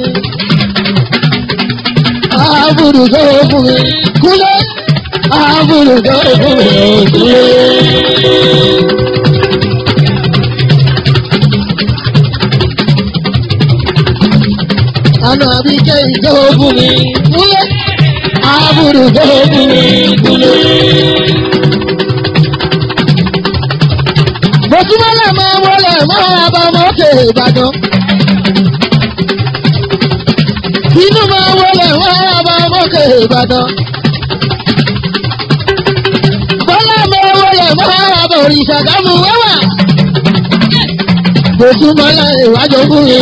àbùrù tó fún mi kúlẹ̀ àbùrù tó fún mi kúlẹ̀. àná àbíkẹ́ ìjọba fún mi kúlẹ̀ àbùrù tó fún mi kúlẹ̀. Bọ̀súmọ́lá máa wọlé máa bá mọ́tò Ìbàdàn. Inú máa wọlé máa bá mọ́tò Ìbàdàn. Bọ́lá máa wọlé máa bá òrìṣà kámú wẹ́wà. Bọ̀súmọ́lá ìwájú fún mi.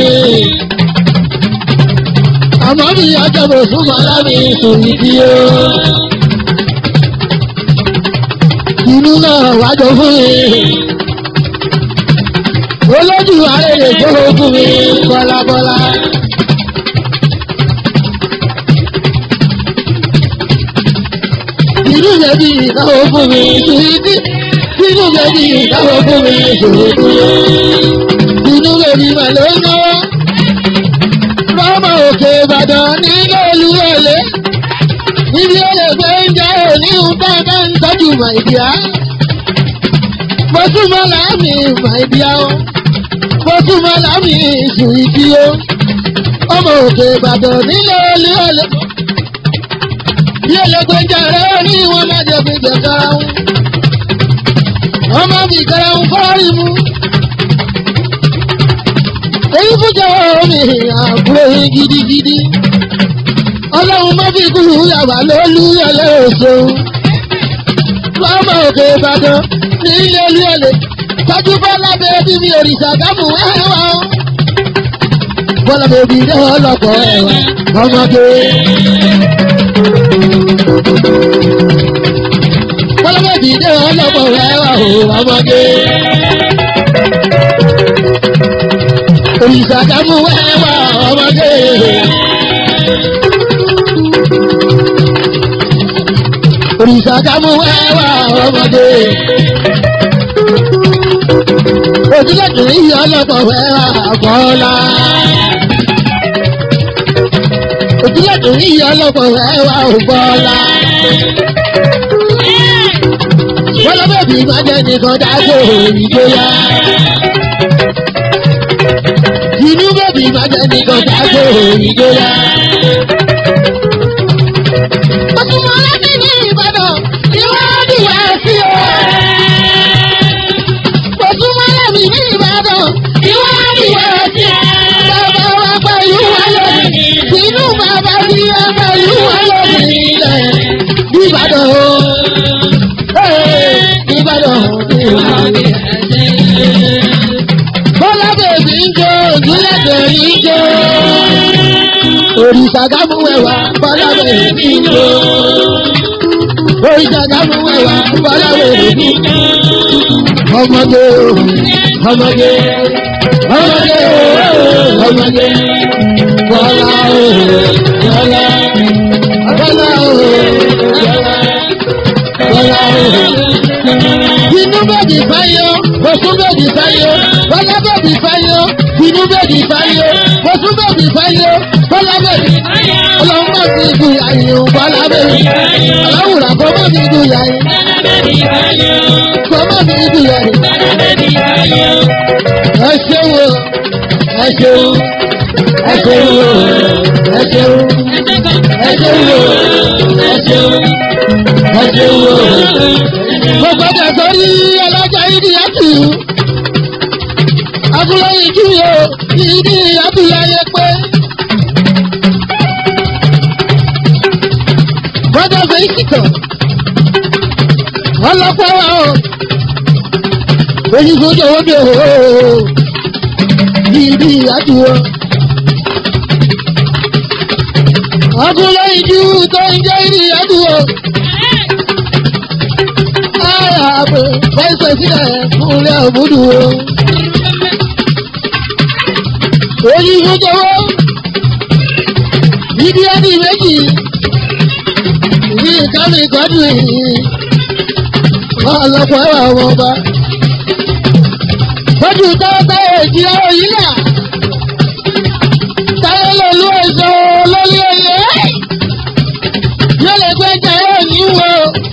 Àmọ́ mi ọjọ́ bọ̀súmọ́lá mi sùn ìdí o. Inú náà wájú fún mi olójú àrèrè tó fún mi bọ́lábọ́lá. Inú bẹ̀bí ìdáwó fún mi ṣùgbọ́n inú bẹ̀bí ìdáwó fún mi ṣùgbọ́n inú bẹ̀bí mà ló ń náwó. Bọ́mọ òkè Ìbàdàn nílé olúwọlé. Níbi olè gbé ń jẹ́ òní ń bá bá ń tọ́jú màìdíá. Mo tún mọ́ láàmì màìdíá o mo tún mọ lámì ìṣù ìdí o ọmọ òkè ìbàdàn nílé olú ọlẹ bí ẹlẹgbẹjà rẹ ní wọn má jẹ fi jẹ karahun wọn má fi karahun fọrí mu èyí fúnjẹ omi àbúrò yín gidigidi ọlọ́run má fi kúrú yàrá lólú ọlẹ́ òṣèlú ọmọ òkè ìbàdàn nílé olú ọlẹ tọ́jú bọ́lá bẹ́ẹ̀bí mi òrìṣà gámù ẹ̀wà o. bọ́lá bẹ́ẹ̀bí ní ọlọ́pọ̀ ẹ̀wà ọmọdé. bọ́lá bẹ́ẹ̀bí ní ọlọ́pọ̀ ẹ̀wà o ọmọdé. òrìṣà gámù ẹ̀wà ọmọdé. òrìṣà gámù ẹ̀wà ọmọdé ojúlẹ̀dùn yìí ọlọ́pọ̀ fẹ́ra bọ́lá. ojúlẹ̀dùn yìí ọlọ́pọ̀ fẹ́ra bọ́lá. bọ́lá bẹ́ẹ̀bí má jẹ́ nìkan dágbò ìgbéyà. inú bẹ́ẹ̀bí má jẹ́ nìkan dágbò ìgbéyà. Ọtúnmọ̀ láti ní Ìbàdàn, ìwádìí wá sí o mi ní Ìbàdàn. Ìwádìí wá sí bàbá wa pẹ̀lú wa lónìí. Inú bàbá bí wa pẹ̀lú wa lónìí ilẹ̀. Ìbàdàn o. Ìbàdàn ìwádìí. Bọ́lá bèbí ń jó òjúlẹ̀ bèbí ń jó. Òrìṣà gámú ẹ̀wà bọ́lá bèbí ń jó. Òrìṣà gámú ẹ̀wà bọ́lá bèbí ń jó ọmọdé ọmọdé ọmọdé ọmọdé bọ́lá bọ́lá bọ́lá bọ́lá inú bèbí fáyọ oṣù bèbí fáyọ bọ́lá bèbí fáyọ inú bèbí fáyọ oṣù bèbí fáyọ bọ́lá bèbí ọlọ́run má fi ju àyè bọ́lá bèbí ọlọ́run àkọ́ má fi ju àyè kọ́ má fi ju àyè ẹ ṣeun o ẹ ṣeun ẹ ṣeun o ẹ ṣeun ẹ ṣeun o ẹ ṣeun ẹ ṣeun o. mo gbọ́dọ̀ sórí ọlọ́jà ìdí àtù abúlé ìjú o ìdí abúlé ayé pé. gbọ́dọ̀ fẹ́ ìsìkọ̀ ọlọ́pàá wa o èyí tó jẹ́ wọ́n dé o ìdí àdúrà. ọkùnrin ìjú tó ń jẹ́ ìdí àdúrà. ara àbẹ̀ fẹsẹ̀ sílẹ̀ fúnlẹ̀ òbúdù o. èyí tó jẹ́ wọ́n ìdí àdí méjì kámi kọ́dù yìí ọlọ́pàá ẹwà ọmọ ọba. Bọ́dù táwọn èjì òyìnbá. Táyé lòlú èso lórí oyè. Yóò lè gbé jẹ́rọ yìí wo.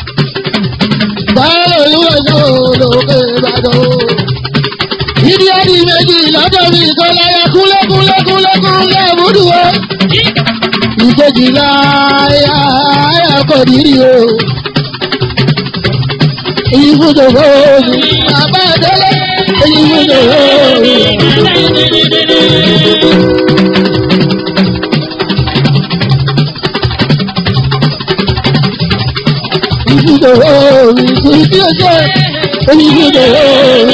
Táyé lòlú èso lókè Ìbàdàn. Ìdí ẹ̀dì méjì lọ́dọ̀ mi kò láyà kúlẹ̀kúlẹ̀kúlẹ̀kúlẹ̀ múdù o. Ìkejì láyà ayà kò nírí o èyí fún tòwó mi. Bàbá Adélé èyí fún tòwó mi. Èyí fún tòwó mi. Kò sí ọjọ́ èyí fún tòwó mi.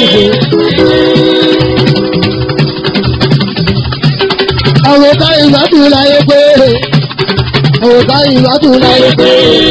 Àwọn ọ̀tá ìgbádùn láyé pé. Àwọn ọ̀tá ìgbádùn láyé pé.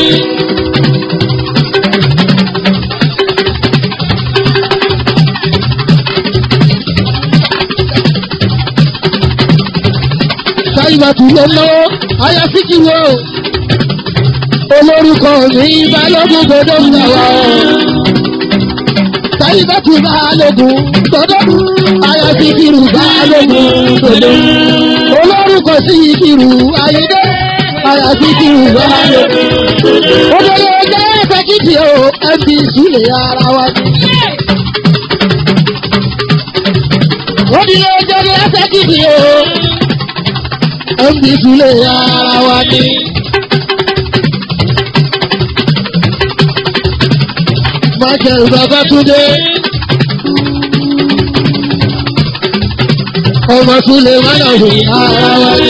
sáyìnbá tún lọ lọ́wọ́ aya síkì wo olórúkọ mi balógun gbọdọ̀ ń gbà wá o sáyìnbá tún balógun gbọdọ̀ aya síkìrù balógun gbọdọ̀ olórúkọ síkìrù ayédè aya síkìrù balógun olórí ọjọ́ ẹ̀fẹ́ kìkì o ẹbí sílẹ̀ ara wa. Odile ọjọ́ ẹ̀fẹ́ kìkì o ẹbí sílẹ̀ ara wa ni. Michael Babatunde. Ọmọ Súlẹ̀ Mánàwé ara wa ni.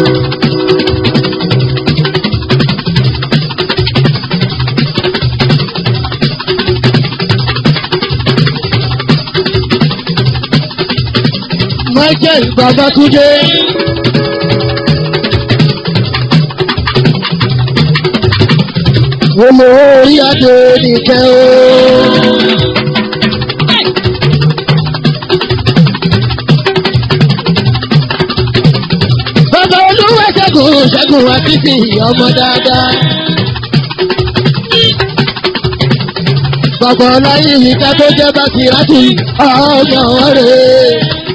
Michael Babatunde. Olówó orí adé nìkẹ́ o. Bàbá olúwa ṣẹ́gun ṣẹ́gun wá títí ọmọ dáadáa. Bàbá ọláyé ìka tó jẹ́ bá ti rántí ọmọ rẹ̀.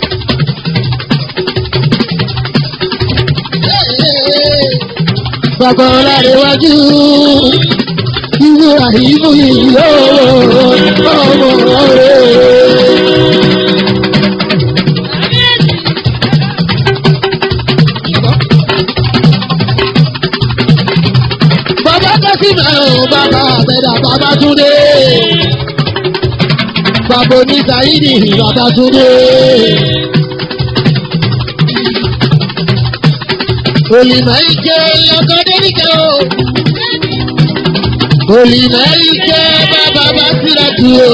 Bàbá ọláyé wájú ìwé àìmú ìyó ọmọ rẹ̀. Bàbá Kásímà ò bàbá àbẹ̀dà bàbá Túndé. Bàbá Onísàídì bàbá Túndé. Olùmọ̀ ike lọ́kọ́ dénìkẹ́ o. Olùmọ̀ ike bàbá bá sílẹ̀ tù o.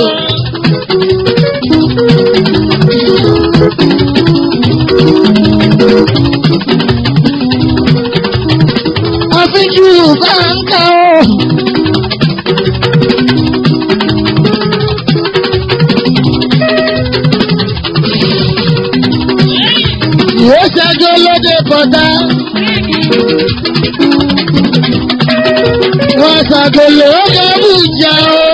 Àfijù báńkà o. Ìwé ṣẹ́jọ́ lóde kọ̀dá. Wọ́n ṣàgòlò Abuja o.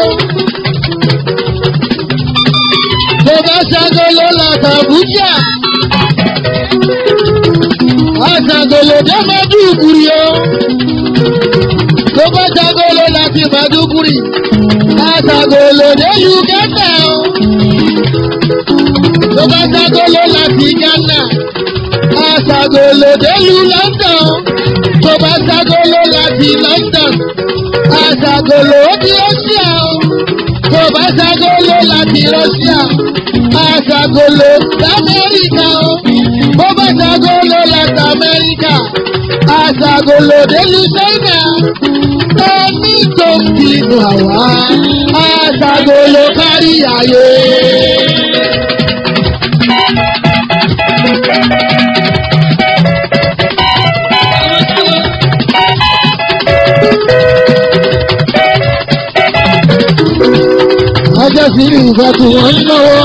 Tó bá ṣàgòlò l'Àbújá. Àṣàgòlò dé Mẹ́dúgùrì o. Tó bá ṣàgòlò láti Mẹ́dúgùrì. Àṣàgòlò dé Uganda o. Tó bá ṣàgòlò láti Ghana. Àṣàgòlò dé lu London. Tó bá ṣàgòlò láti London àṣàgòlò ó di Russia o. Tó bá ṣàgòlò láti Russia, àṣàgòlò l'Amẹ́ríkà o. Bó bá ṣàgòlò láti Amẹ́ríkà, àṣàgòlò délùú China. Ẹni tó ń bínú àwa, àṣàgòlò kárí ayé. ọjọ́ sí ní ìfẹ́ tí wọ́n ń náwó.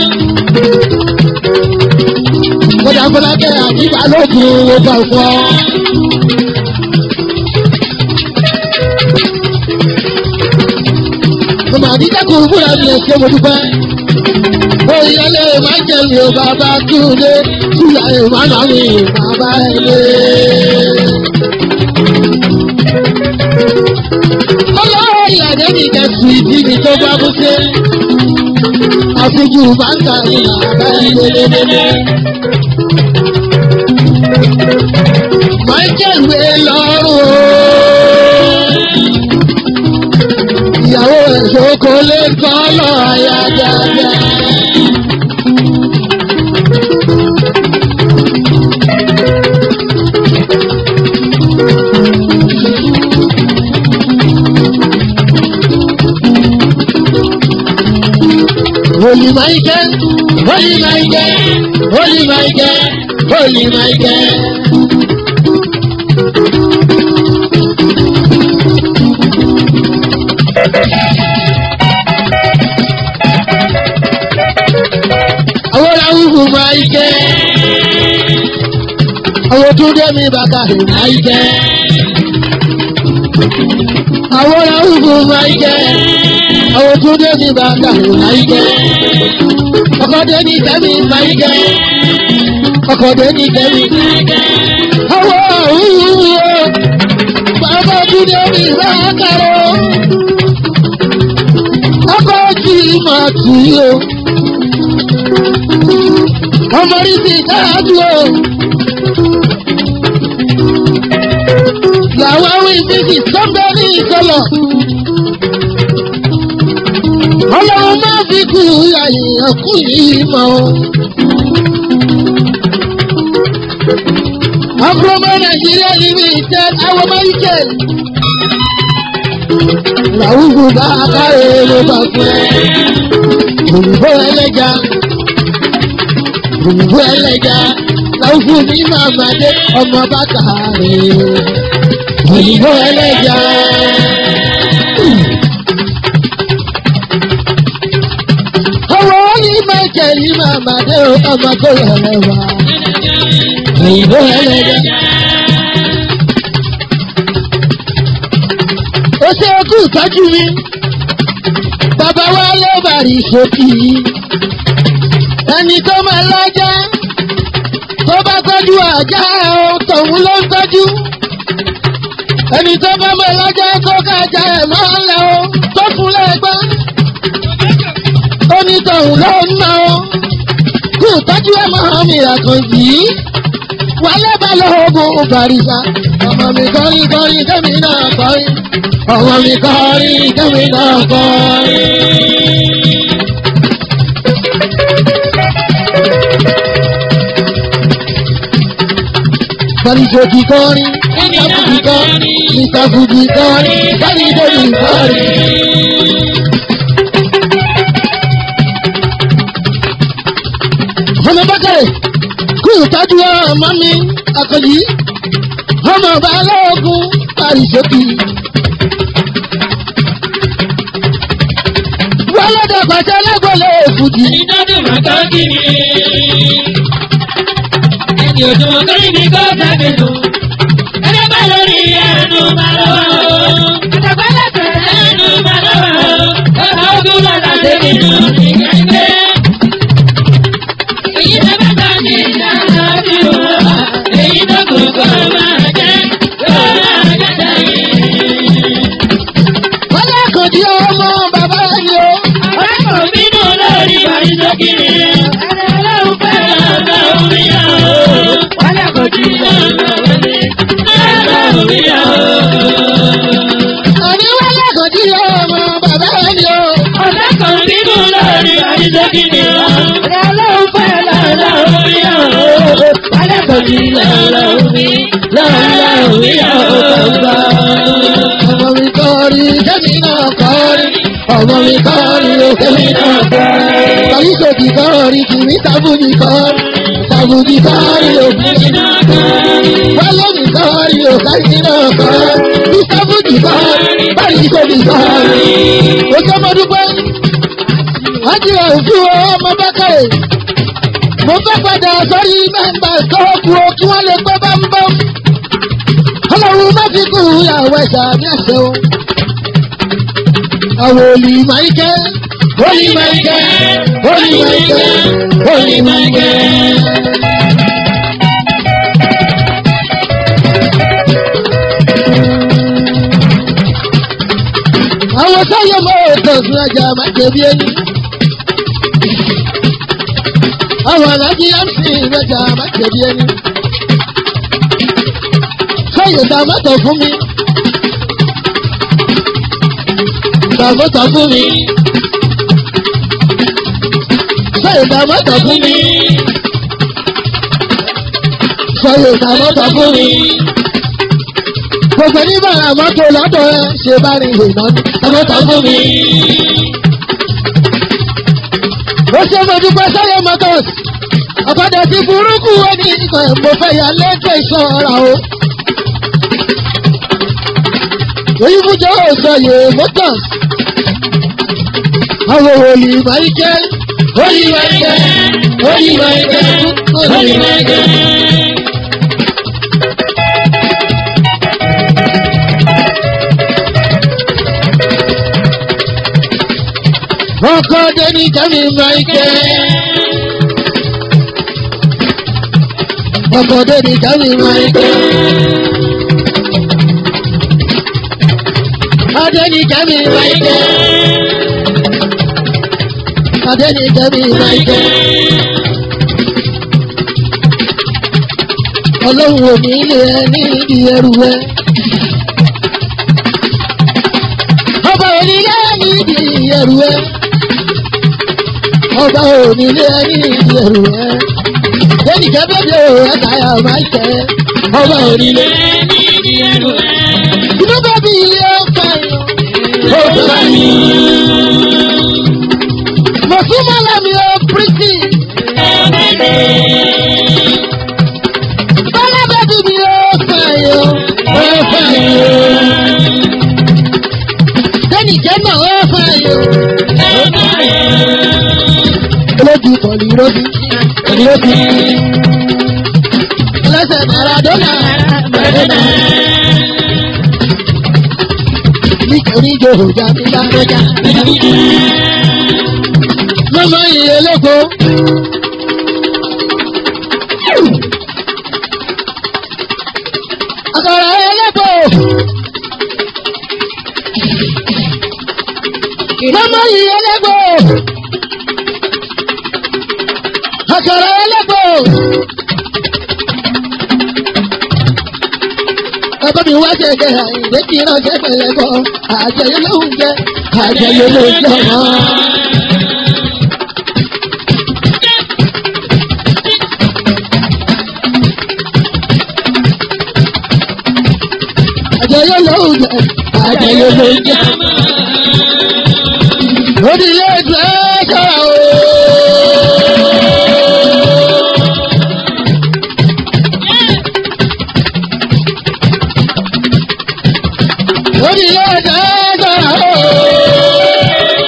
Kọjá Fọlákẹ́ àti Balógun wo bá fọ́. ọmọ àdíjà kò fúra mi ẹ̀ṣẹ́ mo dúpẹ́. Bóyá lè má jẹ́ mi ò bàbá túnde, túyà ìmọ̀nà mi bàbá ẹ̀lẹ́. Ọlọ́wọ́ ìyàdé mi kẹ̀sì ìdí mi tó bá mú sí. Àfijú bàǹkà ni bàbá ẹ̀lẹ́. Michael wé lọ́rùn o. Ìyàwó ẹ̀ṣọ́ kò lè kọ́ lọ àyà dáadáa. Holy Michael, Holy Michael, Holy Michael, Holy Michael. Àwọn làwùjọ máa ń jẹ́. Àwọn tó dé mi bàbá rẹ̀ máa ń jẹ́. Àwọn làwùjọ máa ń jẹ́. Àwọn tó dé mi bàbá rẹ̀ máa ń jẹ́. Ọkọ̀dé ní kẹ́mi máa ń jẹ́. Ọkọ̀dé ní kẹ́mi máa ń jẹ́. Àwọn àwùjọ bàbá tó dé mi bàbá rẹ̀. Ọkọ̀ tí màá tì í o ọmọ rí sí káàdù o. làwọn awé ìfísì sọ́gbẹ́ ní ìsọlọ̀. ọlọ́run máa fi kú àyèyàn kú yìí mọ́ o. ọkùnrin nàìjíríà ní mi ìtẹ́ àwọn máìkẹ́. làwùjọ bá a káre ló bá fún ẹ. òyìnbó ẹlẹ́ja òyìnbó ẹlẹ́ja láwùjọ ní màmádé ọmọ bàtà rẹ̀ òyìnbó ẹlẹ́ja. ọwọ́ ní mẹ́jẹ̀ ní màmádé ọmọ tó yẹlẹ wá òyìnbó ẹlẹ́ja. ó ṣe kú ìtọ́jú mi bàbá wa ló bàrí sókì ẹni tó máa lọ́jà tó bá tọ́jú àjà ẹ̀ tòun ló ń tọ́jú. ẹni tó bá máa lọ́jà tó kájà ẹ̀ máa ń lẹ̀ o tó fún lẹ́gbẹ́. onítọ̀hún ló ń ná o kú tọ́jú ẹ̀ máa mi àkàn yìí. wálé bá lọ́ọ̀gùn bàrìsà ọmọ mi kọrin kọrin kẹ́mi náà kọrin ọmọ mi kọrin kẹ́mi náà kọrin. Sọ́ríṣòkì kọrin, Ìsàfùjì kọrin, Ìsàfùjì kọrin, Sọ́ríṣòkì kọrin. Ọmọ Bákàrẹ̀ kú ìtọ́jú ọmọ mi àkọlí. Ọmọ Balógun Sọ́ríṣòkì. Wọ́n lọ́dọ̀ pàṣẹ lẹ́gbọ̀lẹ̀ èfùjì. Ìdádùn màkà kí ni? Ẹni òjò kọ́rin ní kó sábẹ̀ lò. Ẹni bá lórí ẹnu máa lọ́wọ́ o. Àtàgbà lẹ́sẹ̀ ẹnu máa lọ́wọ́ o. Ọ̀nà ogun lọ́la ṣe nínú ìgbẹ́gbẹ́. Èyí tó bá tọ́ ní ìdáná sí òwúrọ̀. Èyí tó kù kó máa jẹ́ kó máa jẹ́ sẹ́yìn. Wọ́n lẹ́kọ̀ọ́ di ọmọ bàbá ẹni o. Ọ̀rẹ́ kò bínú lórí ìbàdí sókè. Ẹni ọlọ́run fẹ́ lọ́dọ̀ omi yá o. Wálé kò jí lọ́dọ̀ omi. Lọ́dọ̀ omi yá o. Àní wọ́n lẹ́kọ̀ọ́ di ọmọ bàbá ẹni o. Ọ̀rẹ́ kò bínú lórí ìbàdí sókè. Ẹni ọlọ́run fẹ́ lọ́dọ̀ omi yá o. Wálé kò jí lọ́dọ̀ omi. Lọ́dọ̀ omi yá o. Ọmọ mi kọrin, kẹ́mi náà kọrin. Ọmọ mi kọrin, o kẹ́mi náà kọrin. Kàyíṣòkì kọrin, kìmí sábùjì kọrin. Sábùjì kọrin, o kẹ́mi náà kọrin. Wálé mi kọrin, o kẹ́mi náà kọrin. Bí sábùjì kọrin, kàyíṣòkì kọrin. O jẹ́ mo dúpẹ́. Wọ́n ti rẹ̀ fún ọmọ Bákàrẹ̀. Mo fẹ́ padà sórí mẹ́mbà sọ́ọ̀kù o kí wọ́n lè pẹ́ bámbám. Ọlọ́run má fi kú ìyàwó ẹ̀ṣà ní ẹ̀ṣẹ̀ o. àwọn olè máìkẹ́ olè máìkẹ́ olè máìkẹ́ olè máìkẹ́. àwọn sáyẹn mọ òtọ̀sùn ẹja máa jẹbi ẹni. àwọn alájí mc mẹja máa jẹbi ẹni. sáyẹn dá mọ́tò fún mi. dá mọ́tò fún mi. sáyẹn dá mọ́tò fún mi. sáyẹn dá mọ́tò fún mi gbogbo ní bàrà mọ́tò lọ́dọ̀ ẹ ṣe bá rí ìrìnà ọmọ tó fún mi. ó ṣe mo dúpẹ́ sọ́yọ́ motors ọ̀padà sí burúkú ẹni ìgbà mo fẹ́ yà lẹ́kẹ̀ ìṣọ́ra o. èyí fújọ́ òṣòyè motors àwọn òòlì máìkẹ́ òòlì máìkẹ́ òòlì máìkẹ́ òòlì máìkẹ́. ọkọ dẹni kẹmi maike. ọkọ dẹni kẹmi maike. adẹni kẹmi maike. adẹni kẹmi maike. ọlọ́run ò ní ilé ẹ ní ìdí ẹrù ẹ. ọba onílé ní ìdí ẹrù ẹ ọba onílé ẹni ìdí ẹrù ẹ lẹ́yìn kẹ́bẹ́bẹ́ o ẹ káyà máa ṣẹ ọba onílé ẹni ní ẹrù ẹ. inú bá bí ilé ọ̀fẹ́ ó bá mi. mo tún mọ́ lámì ó pírítì bọ́lá bẹ́bí mi ó fẹ́ yó ó fẹ́ yó lẹ́yìn kẹ́mọ̀ ó fẹ́ yó olójú kọ̀ọ̀lì rọ́bì kọ̀ọ̀lì rọ́bì lẹ́sẹ̀ maradona maradona nítorí jòhójà mi bá rọjà mọ́mọ́ iye lóko. Àkàrà ẹlẹ́bọ̀. Mọ́mọ́ iye ẹlẹ́bọ̀. Àkàrà ẹlẹ́bọ̀. Bàbá mi wá ṣẹ̀ṣẹ̀ àìdè kí ránṣẹ́ pẹ̀lẹ́ bọ̀. Àjẹyẹ ló ń jẹ, àjẹyẹ ló ń jẹ mọ́. Àjẹyẹ ló ń jẹ, àjẹyẹ ló ń jẹ. Onílé ìgbẹ́ sọ̀rọ̀ o. Onílé ìgbẹ́ sọ̀rọ̀ o.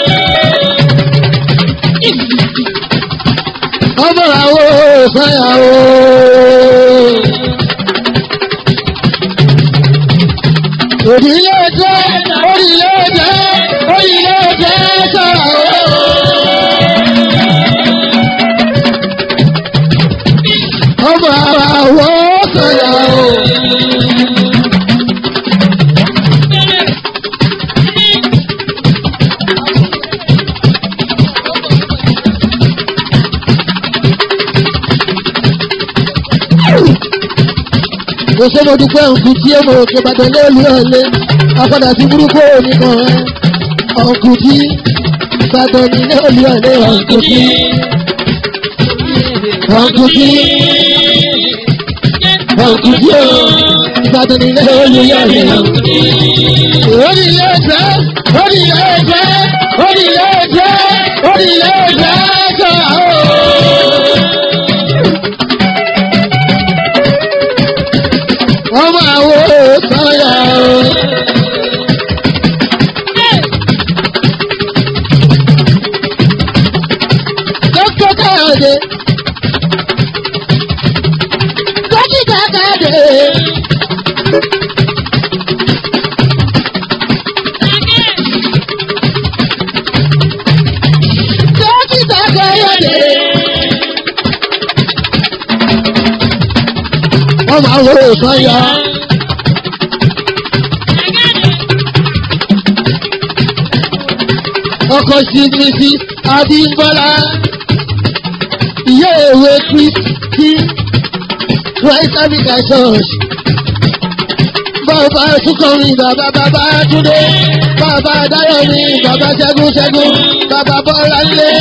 Ọmọ àwọn òṣèyà o. Onílé ìgbẹ́, onílé ìgbẹ́, onílé ìgbẹ́ sọ̀rọ̀ o. Ọmọ àwọn òṣèyà o. Mo ṣe mo dúpẹ́ òkú tí èmo òkè bàtàn lóòlù ọ̀lẹ́. Apádà sí burúkú oníkan ẹ̀. Ọ̀kú tí bàtàn ní lóòlù ọ̀lẹ́ ọ̀kú tí. Ọ̀kú tí ọ̀kú tí o bàtàn ní lóòlù ọ̀lẹ́ ọ̀kú tí. Onílé ẹ̀jẹ̀ onílé ẹ̀jẹ̀ onílé ẹ̀jẹ̀ onílé ẹ̀jẹ̀ sọ̀rọ̀ o. ọmọ àwọn òsànyà o. Dókítà Káyọ̀dé. Dókítà Káyọ̀dé. máa wo sọ́yà. ọkọ̀ sí mrs abimbola ìyá ìwé kristi christ africa church bàbá sukọrin bàbá bàbá túndé bàbá dáyọ̀mí bàbá ṣẹ́gun ṣẹ́gun bàbá bọ́lá ńlẹ̀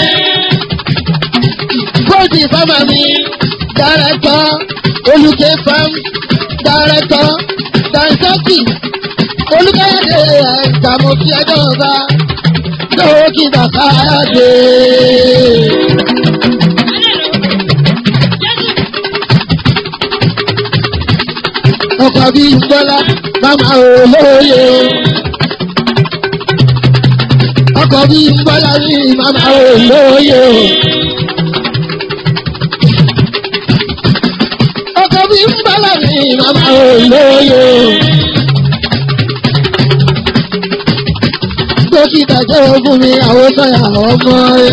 bóòdì fámà mi dárẹ́tọ̀ olùkẹ́ fam dárẹ́tọ̀ dansaki olùkẹ́yẹ̀dẹ̀ àgbàmọ̀fí ẹjọ́ ọba lówó kí bàbá dé. ọkọ̀ bí gbọ́lá màmá olóye. ọkọ̀ bí gbọ́lá ní màmá olóye. ọkọ̀ bí gbọ́lá ní màmá olóye. dókítà jẹ́ fún mi àwọn sọ̀yà ọmọ rẹ̀.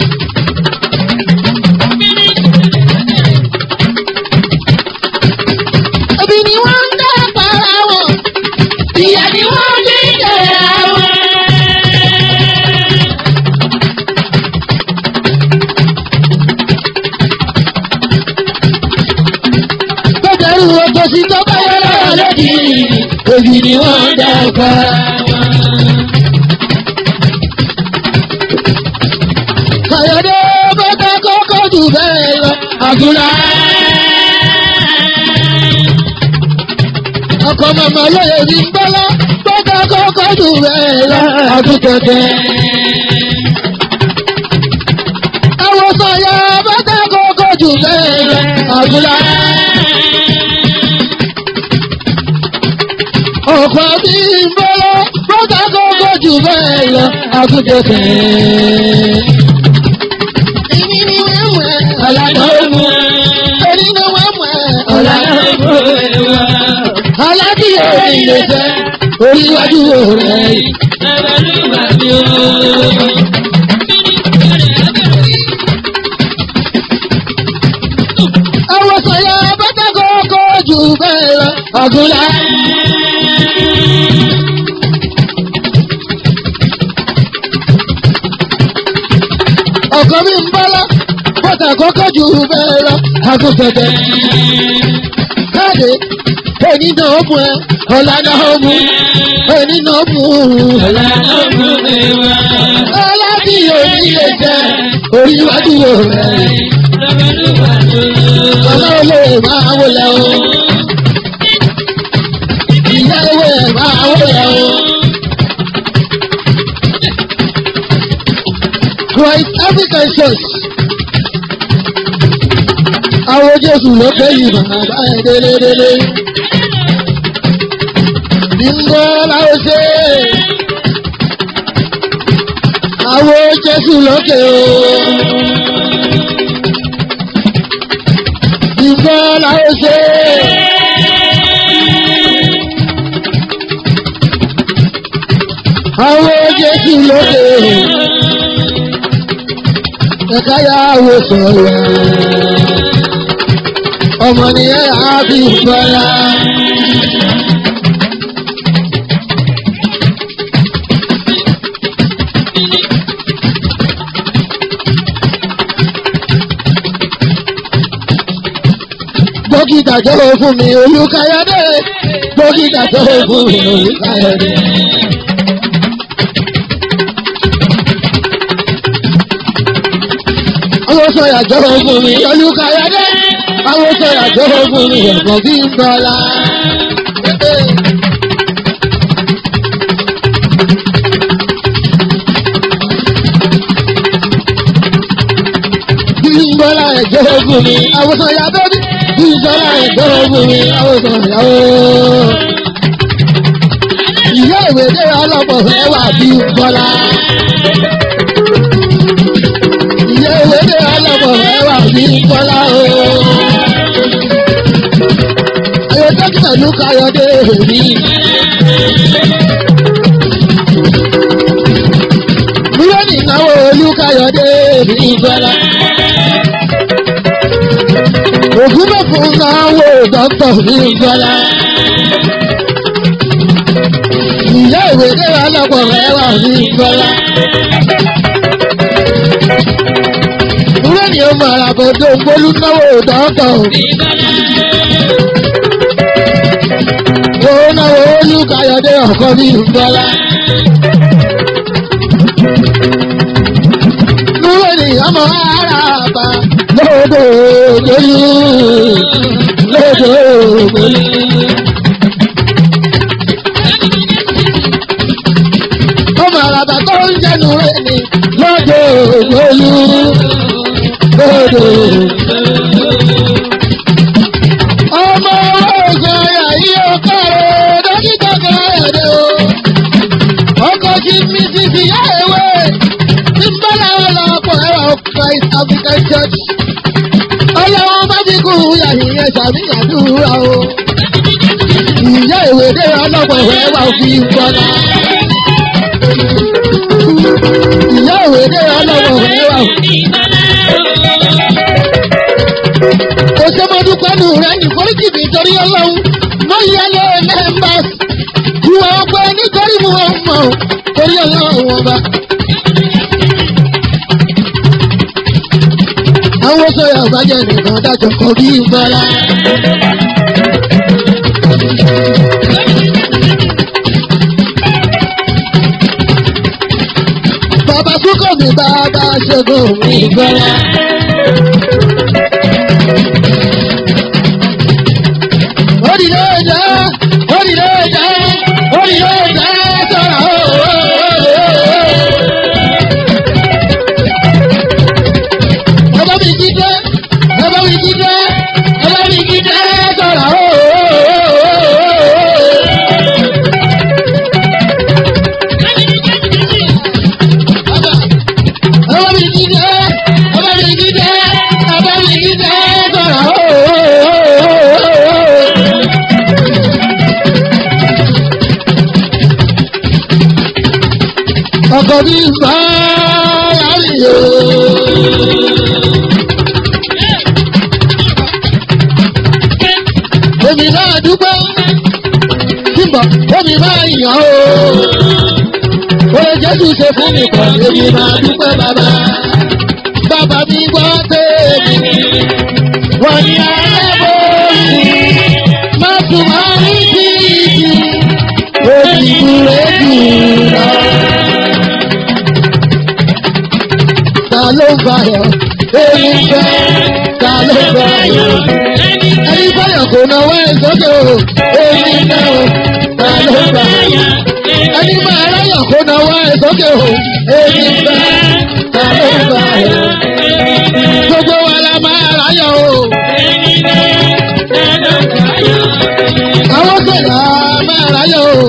Òbí ni wọ́n ń dá para wọn. Ìyá ni wọ́n ń dín jẹ̀ra wọn. Bẹ́ẹ̀ni oko sí tó bá yọ lọ́wọ́ lódì. Òbí ni wọ́n ń dá para wọn. Kàyọ̀dé bọ́tà kọ́kọ́ jù bẹ́ẹ̀ lọ. Àgùnà. ọkọ̀ màmá lóye ní gbọ́lá bọ́tà kọ́kọ́ jù bẹ́ẹ̀ lọ. Àgùntẹ̀tẹ̀. Àwọn sọ̀yà bọ́tà kọ́kọ́ jù bẹ́ẹ̀ lọ. Àgùnà. Ọkọ̀ bí gbọ́lá bọ́tà kọ́kọ́ jù bẹ́ẹ̀ lọ. Àgùntẹ̀tẹ̀. Èmi ni wọ́n mọ̀ ẹ́. Ọ̀làdọ̀ mú ẹ. Èmi ni wọ́n mọ̀ ẹ́. Ọ̀làdọ̀ mú ẹ wá. Aládìyẹ ilé jẹ́ oríwájú rẹ̀. Àwọn sọ̀yà bàtà kọ́kọ́ jù bẹ́ẹ̀ lọ. Àgùnlá. Ọkọ mi ń bọ́lá bàtà kọ́kọ́ jù bẹ́ẹ̀ lọ. Àgùntẹ̀tẹ̀. Káàdì èyí náà mú ẹ ọ̀la náà mú èyí náà mú ọ̀la náà mú ọ̀la tí òní lè jẹ́ oríwájú rẹ̀ ọ̀la olè máa wọlé o ìyá ewé máa wọlé o. Christ African Church àwọn Jésù ló pé yìí bàbá ẹ̀ délédélé. Bímbọ́ láwọn ṣe àwọn Jésù lókè o. Bímbọ́ láwọn ṣe. Àwọn Jésù lókè o. Ẹ̀ka yà wò sọ̀rọ̀ ọmọ nìyẹn àbí ìfọlá. dókítà jọ̀wọ́ fún mi olùkàyọ̀dé dókítà jọ̀wọ́ fún mi olùkàyọ̀dé. àwọn sọ̀yà jọ̀wọ́ fún mi olùkàyọ̀dé àwọn sọ̀yà jọ̀wọ́ fún mi ẹ̀kọ́ bí ń bọ́lá. Bí ń bọ́lá ẹ̀ jọ̀wọ́ fún mi àwọn sọ̀yà bẹ́bí bí ń bọ́lá ẹ̀ jọ̀wọ́ fún mi àwọn sọ̀yà ooo. Ìyá ìwé dé ọlọ́pọ̀ fẹ́ wà bí ń bọ́lá. Ìyá ìwé dé ọlọ́pọ̀ fẹ́ wà bí ń bọ́lá ooo. Ayọ̀ dókítà ló káyọ̀ dé èmi. Búrọ́dì náwó olúkáyọ̀dé èmi bọ́lá. Ògún mẹ́fún náwó dọ́kítọ̀ ní ìgbọ́lá. ìyá ìwé déwà lọ́pọ̀ mẹ́wàá ní ìgbọ́lá. Ìwé ni ó máa ra kó tó ń gbólú náwó dọ́kítọ̀. Owó náwó olúkayọ̀dé ọ̀kọ́ ní ìgbọ́lá. Ìwé ni ọmọ ara àbá lódò ògbólú lódò ògbólú. ọmọ àràbà tó ń jẹnu rẹ̀ ni lọ́dọ̀ ògbólú lọ́dọ̀. ọmọ ọ̀gbọ̀n ẹ̀yà yìí ó kárẹ̀ dókítà káyọ̀dé o. ọkọ̀ sí mrs ìyá ewé tí ń bá láwọn lọ́pọ̀ ẹ̀rọ christ african church. ọlọ́wọ́n bá ti kú yàrá ìyẹn ṣàmìyàdúrà o. ìyá ìwé dé ọlọ́pọ̀ ẹ̀wà òfin gbọ́dọ̀ ìyá òwe dé ọlọ́wọ́ ẹwà o. kò ṣe mo dúpẹ́ nù rẹ ní foríjì mi torí ọlọ́run mo yẹ lé mẹ́mbà ìwà ọgbẹ́ nítorí mo mọ̀ ọ́ torí ọlọ́run ọba. àwọn sọ̀rọ̀ àbájẹ́ nìkan dájọ́ kọ bí ìgbọ́lá. bàbá súnkọ̀ mi bàbá ṣẹ́gun mi gbọ́lá. Orílẹ̀ èdè, orílẹ̀ èdè, orílẹ̀ èdè sọ̀rọ̀ ooo. Bàbá mi jíjẹ́, bàbá mi jíjẹ́, bàbá mi jíjẹ́ sọ̀rọ̀ ooo. Bàbá mi jíjẹ́, bàbá mi jíjẹ́, bàbá mi jíjẹ́ sọ̀rọ̀ ooo. ọkọ̀ mi bá yàrá Omi náà dúpẹ́, túbọ̀ omi máa yàn ó. Oye Jésù ṣe fún mi kàn, èmi máa dúpẹ́ bàbá. Bàbá mi gbọ́ tèmi, wọ́n ní alábòsí, má tún máa rí títì, òbí kúrẹ́ jù lọ. ta ló ń fàyọ̀ èmi fẹ́ ta ló ń fàyọ̀ ẹni fàyọ̀ kò náwó ẹ̀ sókè o èmi fẹ́ o ta ló ń fàyọ̀ ẹni máa ráyọ̀ kò náwó ẹ̀ sókè o èmi fẹ́ ta ló ń fàyọ̀ gbogbo wa la máa ráyọ̀ o àwọn sọ̀rọ̀ máa ráyọ̀ o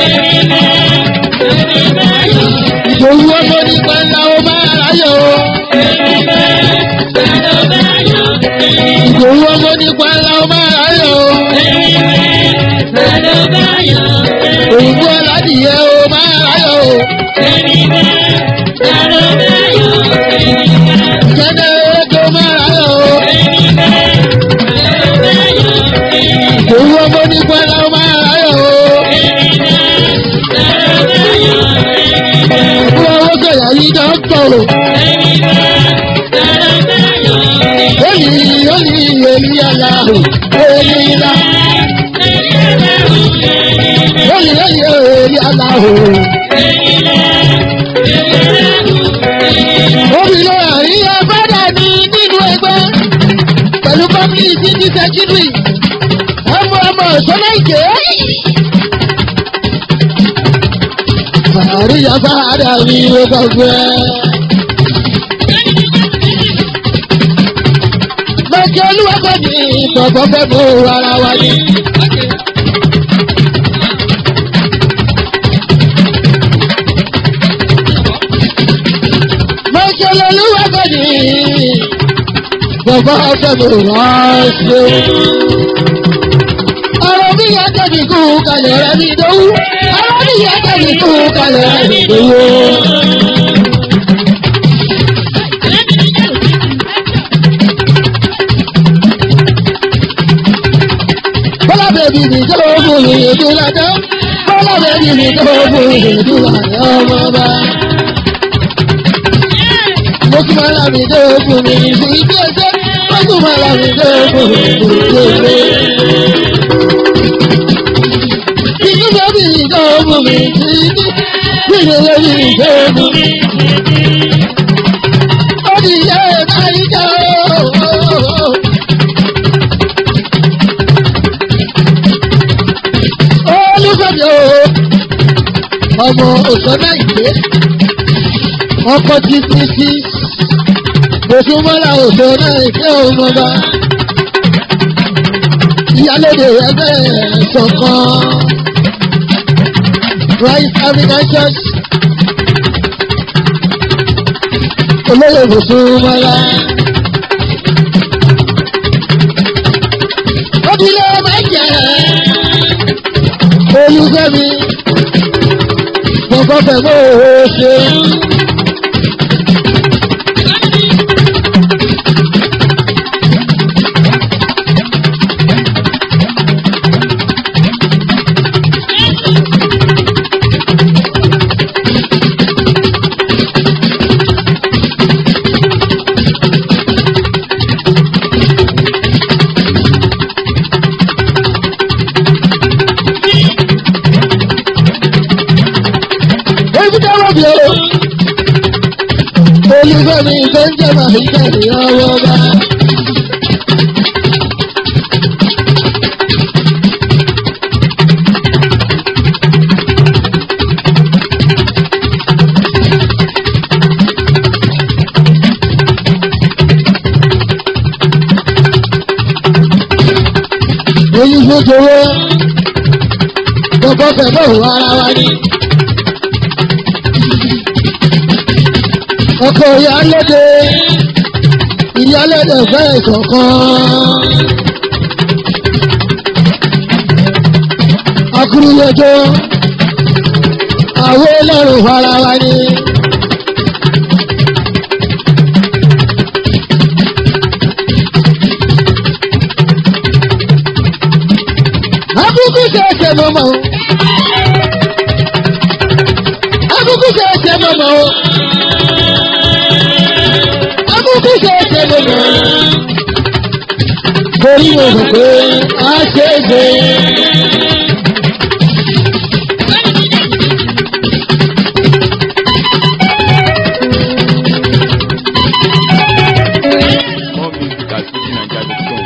ìṣòwò ọmọ nípa ńlá o máa ráyọ̀ o. Ìgbòho ọmọ nípa ńlá ọmọ aráyọ̀ o. Òyìnbó aládìyẹ o máa ráyọ̀ o. Ìjẹ́dẹ̀ ẹ̀rẹ́gbẹ̀ máa ráyọ̀ o. Ìgbòho ọmọ nípa ńlá ọmọ aráyọ̀ o. Ìgbòho owó sọ̀yà yìí jọ ń pọ̀ o. Èyí yóò ní èyí yàrá o. Èyí yàrá. Èyí èyí èyí yàrá o. Obìnrin àríyá bàdà ní nínú ẹgbẹ́ pẹ̀lú family city secretary. Ọmọ ọmọ ìṣọ́nà ìké. Àríyá bàdà ní gbogbo ẹ̀. Lọ́jọ́ olúwàgbọ́ ní ìgbọ̀gbọ́ fẹ́ mú ara wa ní. Lọ́jọ́ olúwàgbọ́ ní ìgbọ̀gbọ́ fẹ́ mú ránṣẹ́. Ọ̀rọ̀ bí yàtọ̀ ní kú kalẹ̀ rẹ̀ ní ìdówú. Ọ̀rọ̀ bí yàtọ̀ ní kú kalẹ̀ rẹ̀ ní ìdówú. mi tó fún ìdúrà ọmọ bá. Mo tún máa lámì tó fún mi fún ìdí ẹsẹ̀. Mo tún máa lámì tó fún mi fún ìdí ẹsẹ̀. Ìdí bẹ́bí mi tó fún mi fún ìdí. Ìdí bẹ́bí mi tó fún mi. Ó di ìyá ẹ̀ máa ń jẹ́ ooo. olùfẹ́mi o ọmọ òṣọ́nà ìgbé ọkọ̀ tí tí tí òṣùmọ́lá òṣọ́nà ìgbé ọmọba ìyálóde ẹgbẹ́ ṣọ̀kan Christ African Church olóyè òṣùmọ́lá. Obìnrin ọmọ ẹ̀jẹ̀ olùfẹ́mi gbọ̀ngàn fẹ̀mọ́ òwò ṣe. Èbúté wọ́n bí o. Olùfẹ́mi tó ń jẹ́ màá tẹ̀lé ọwọ́ bá. Olùfẹ́jọwọ́ gbọ́gbọ́ fẹ̀mọ́ òun ara wa ni. ọkọ ìyálóde ìyálóde fẹ́ ìkọ̀kan. akúrúyẹjọ àwọn ọlọ́run fara wa ni. akúkú ṣe ẹsẹ̀ mọ́mọ́ o. akúkú ṣe ẹsẹ̀ mọ́mọ́ o akókó ṣe ṣe lónà. Torí mo mọ̀ pé a ṣe é ṣe. More music at FujiNiger.com.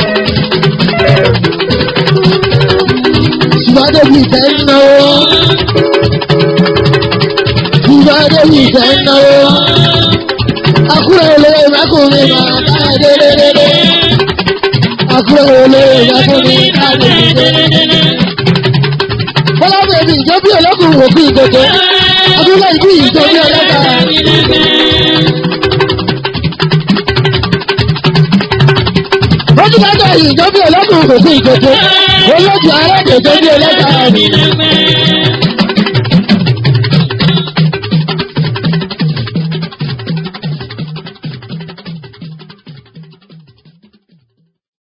Ṣùgbọ́n bí ìfẹ́ ń náwó. Ṣùgbọ́n bí ìfẹ́ ń náwó. Akúrẹ́ olóyè mákùnrin máa bá ẹ dédédédé. Akúrẹ́ olóyè mákùnrin máa bá ẹ dédédédé. Bọ́lá bèbí ìjọbí ọlọ́kùnrin òkú ìkòkò. Abúlé ìbí ìjọbí ọlọ́kà. Bọ́jú bàtà ìjọbí ọlọ́kùnrin òkú ìkòkò. Olóòtú alájẹ ìjọbí ọlọ́kà.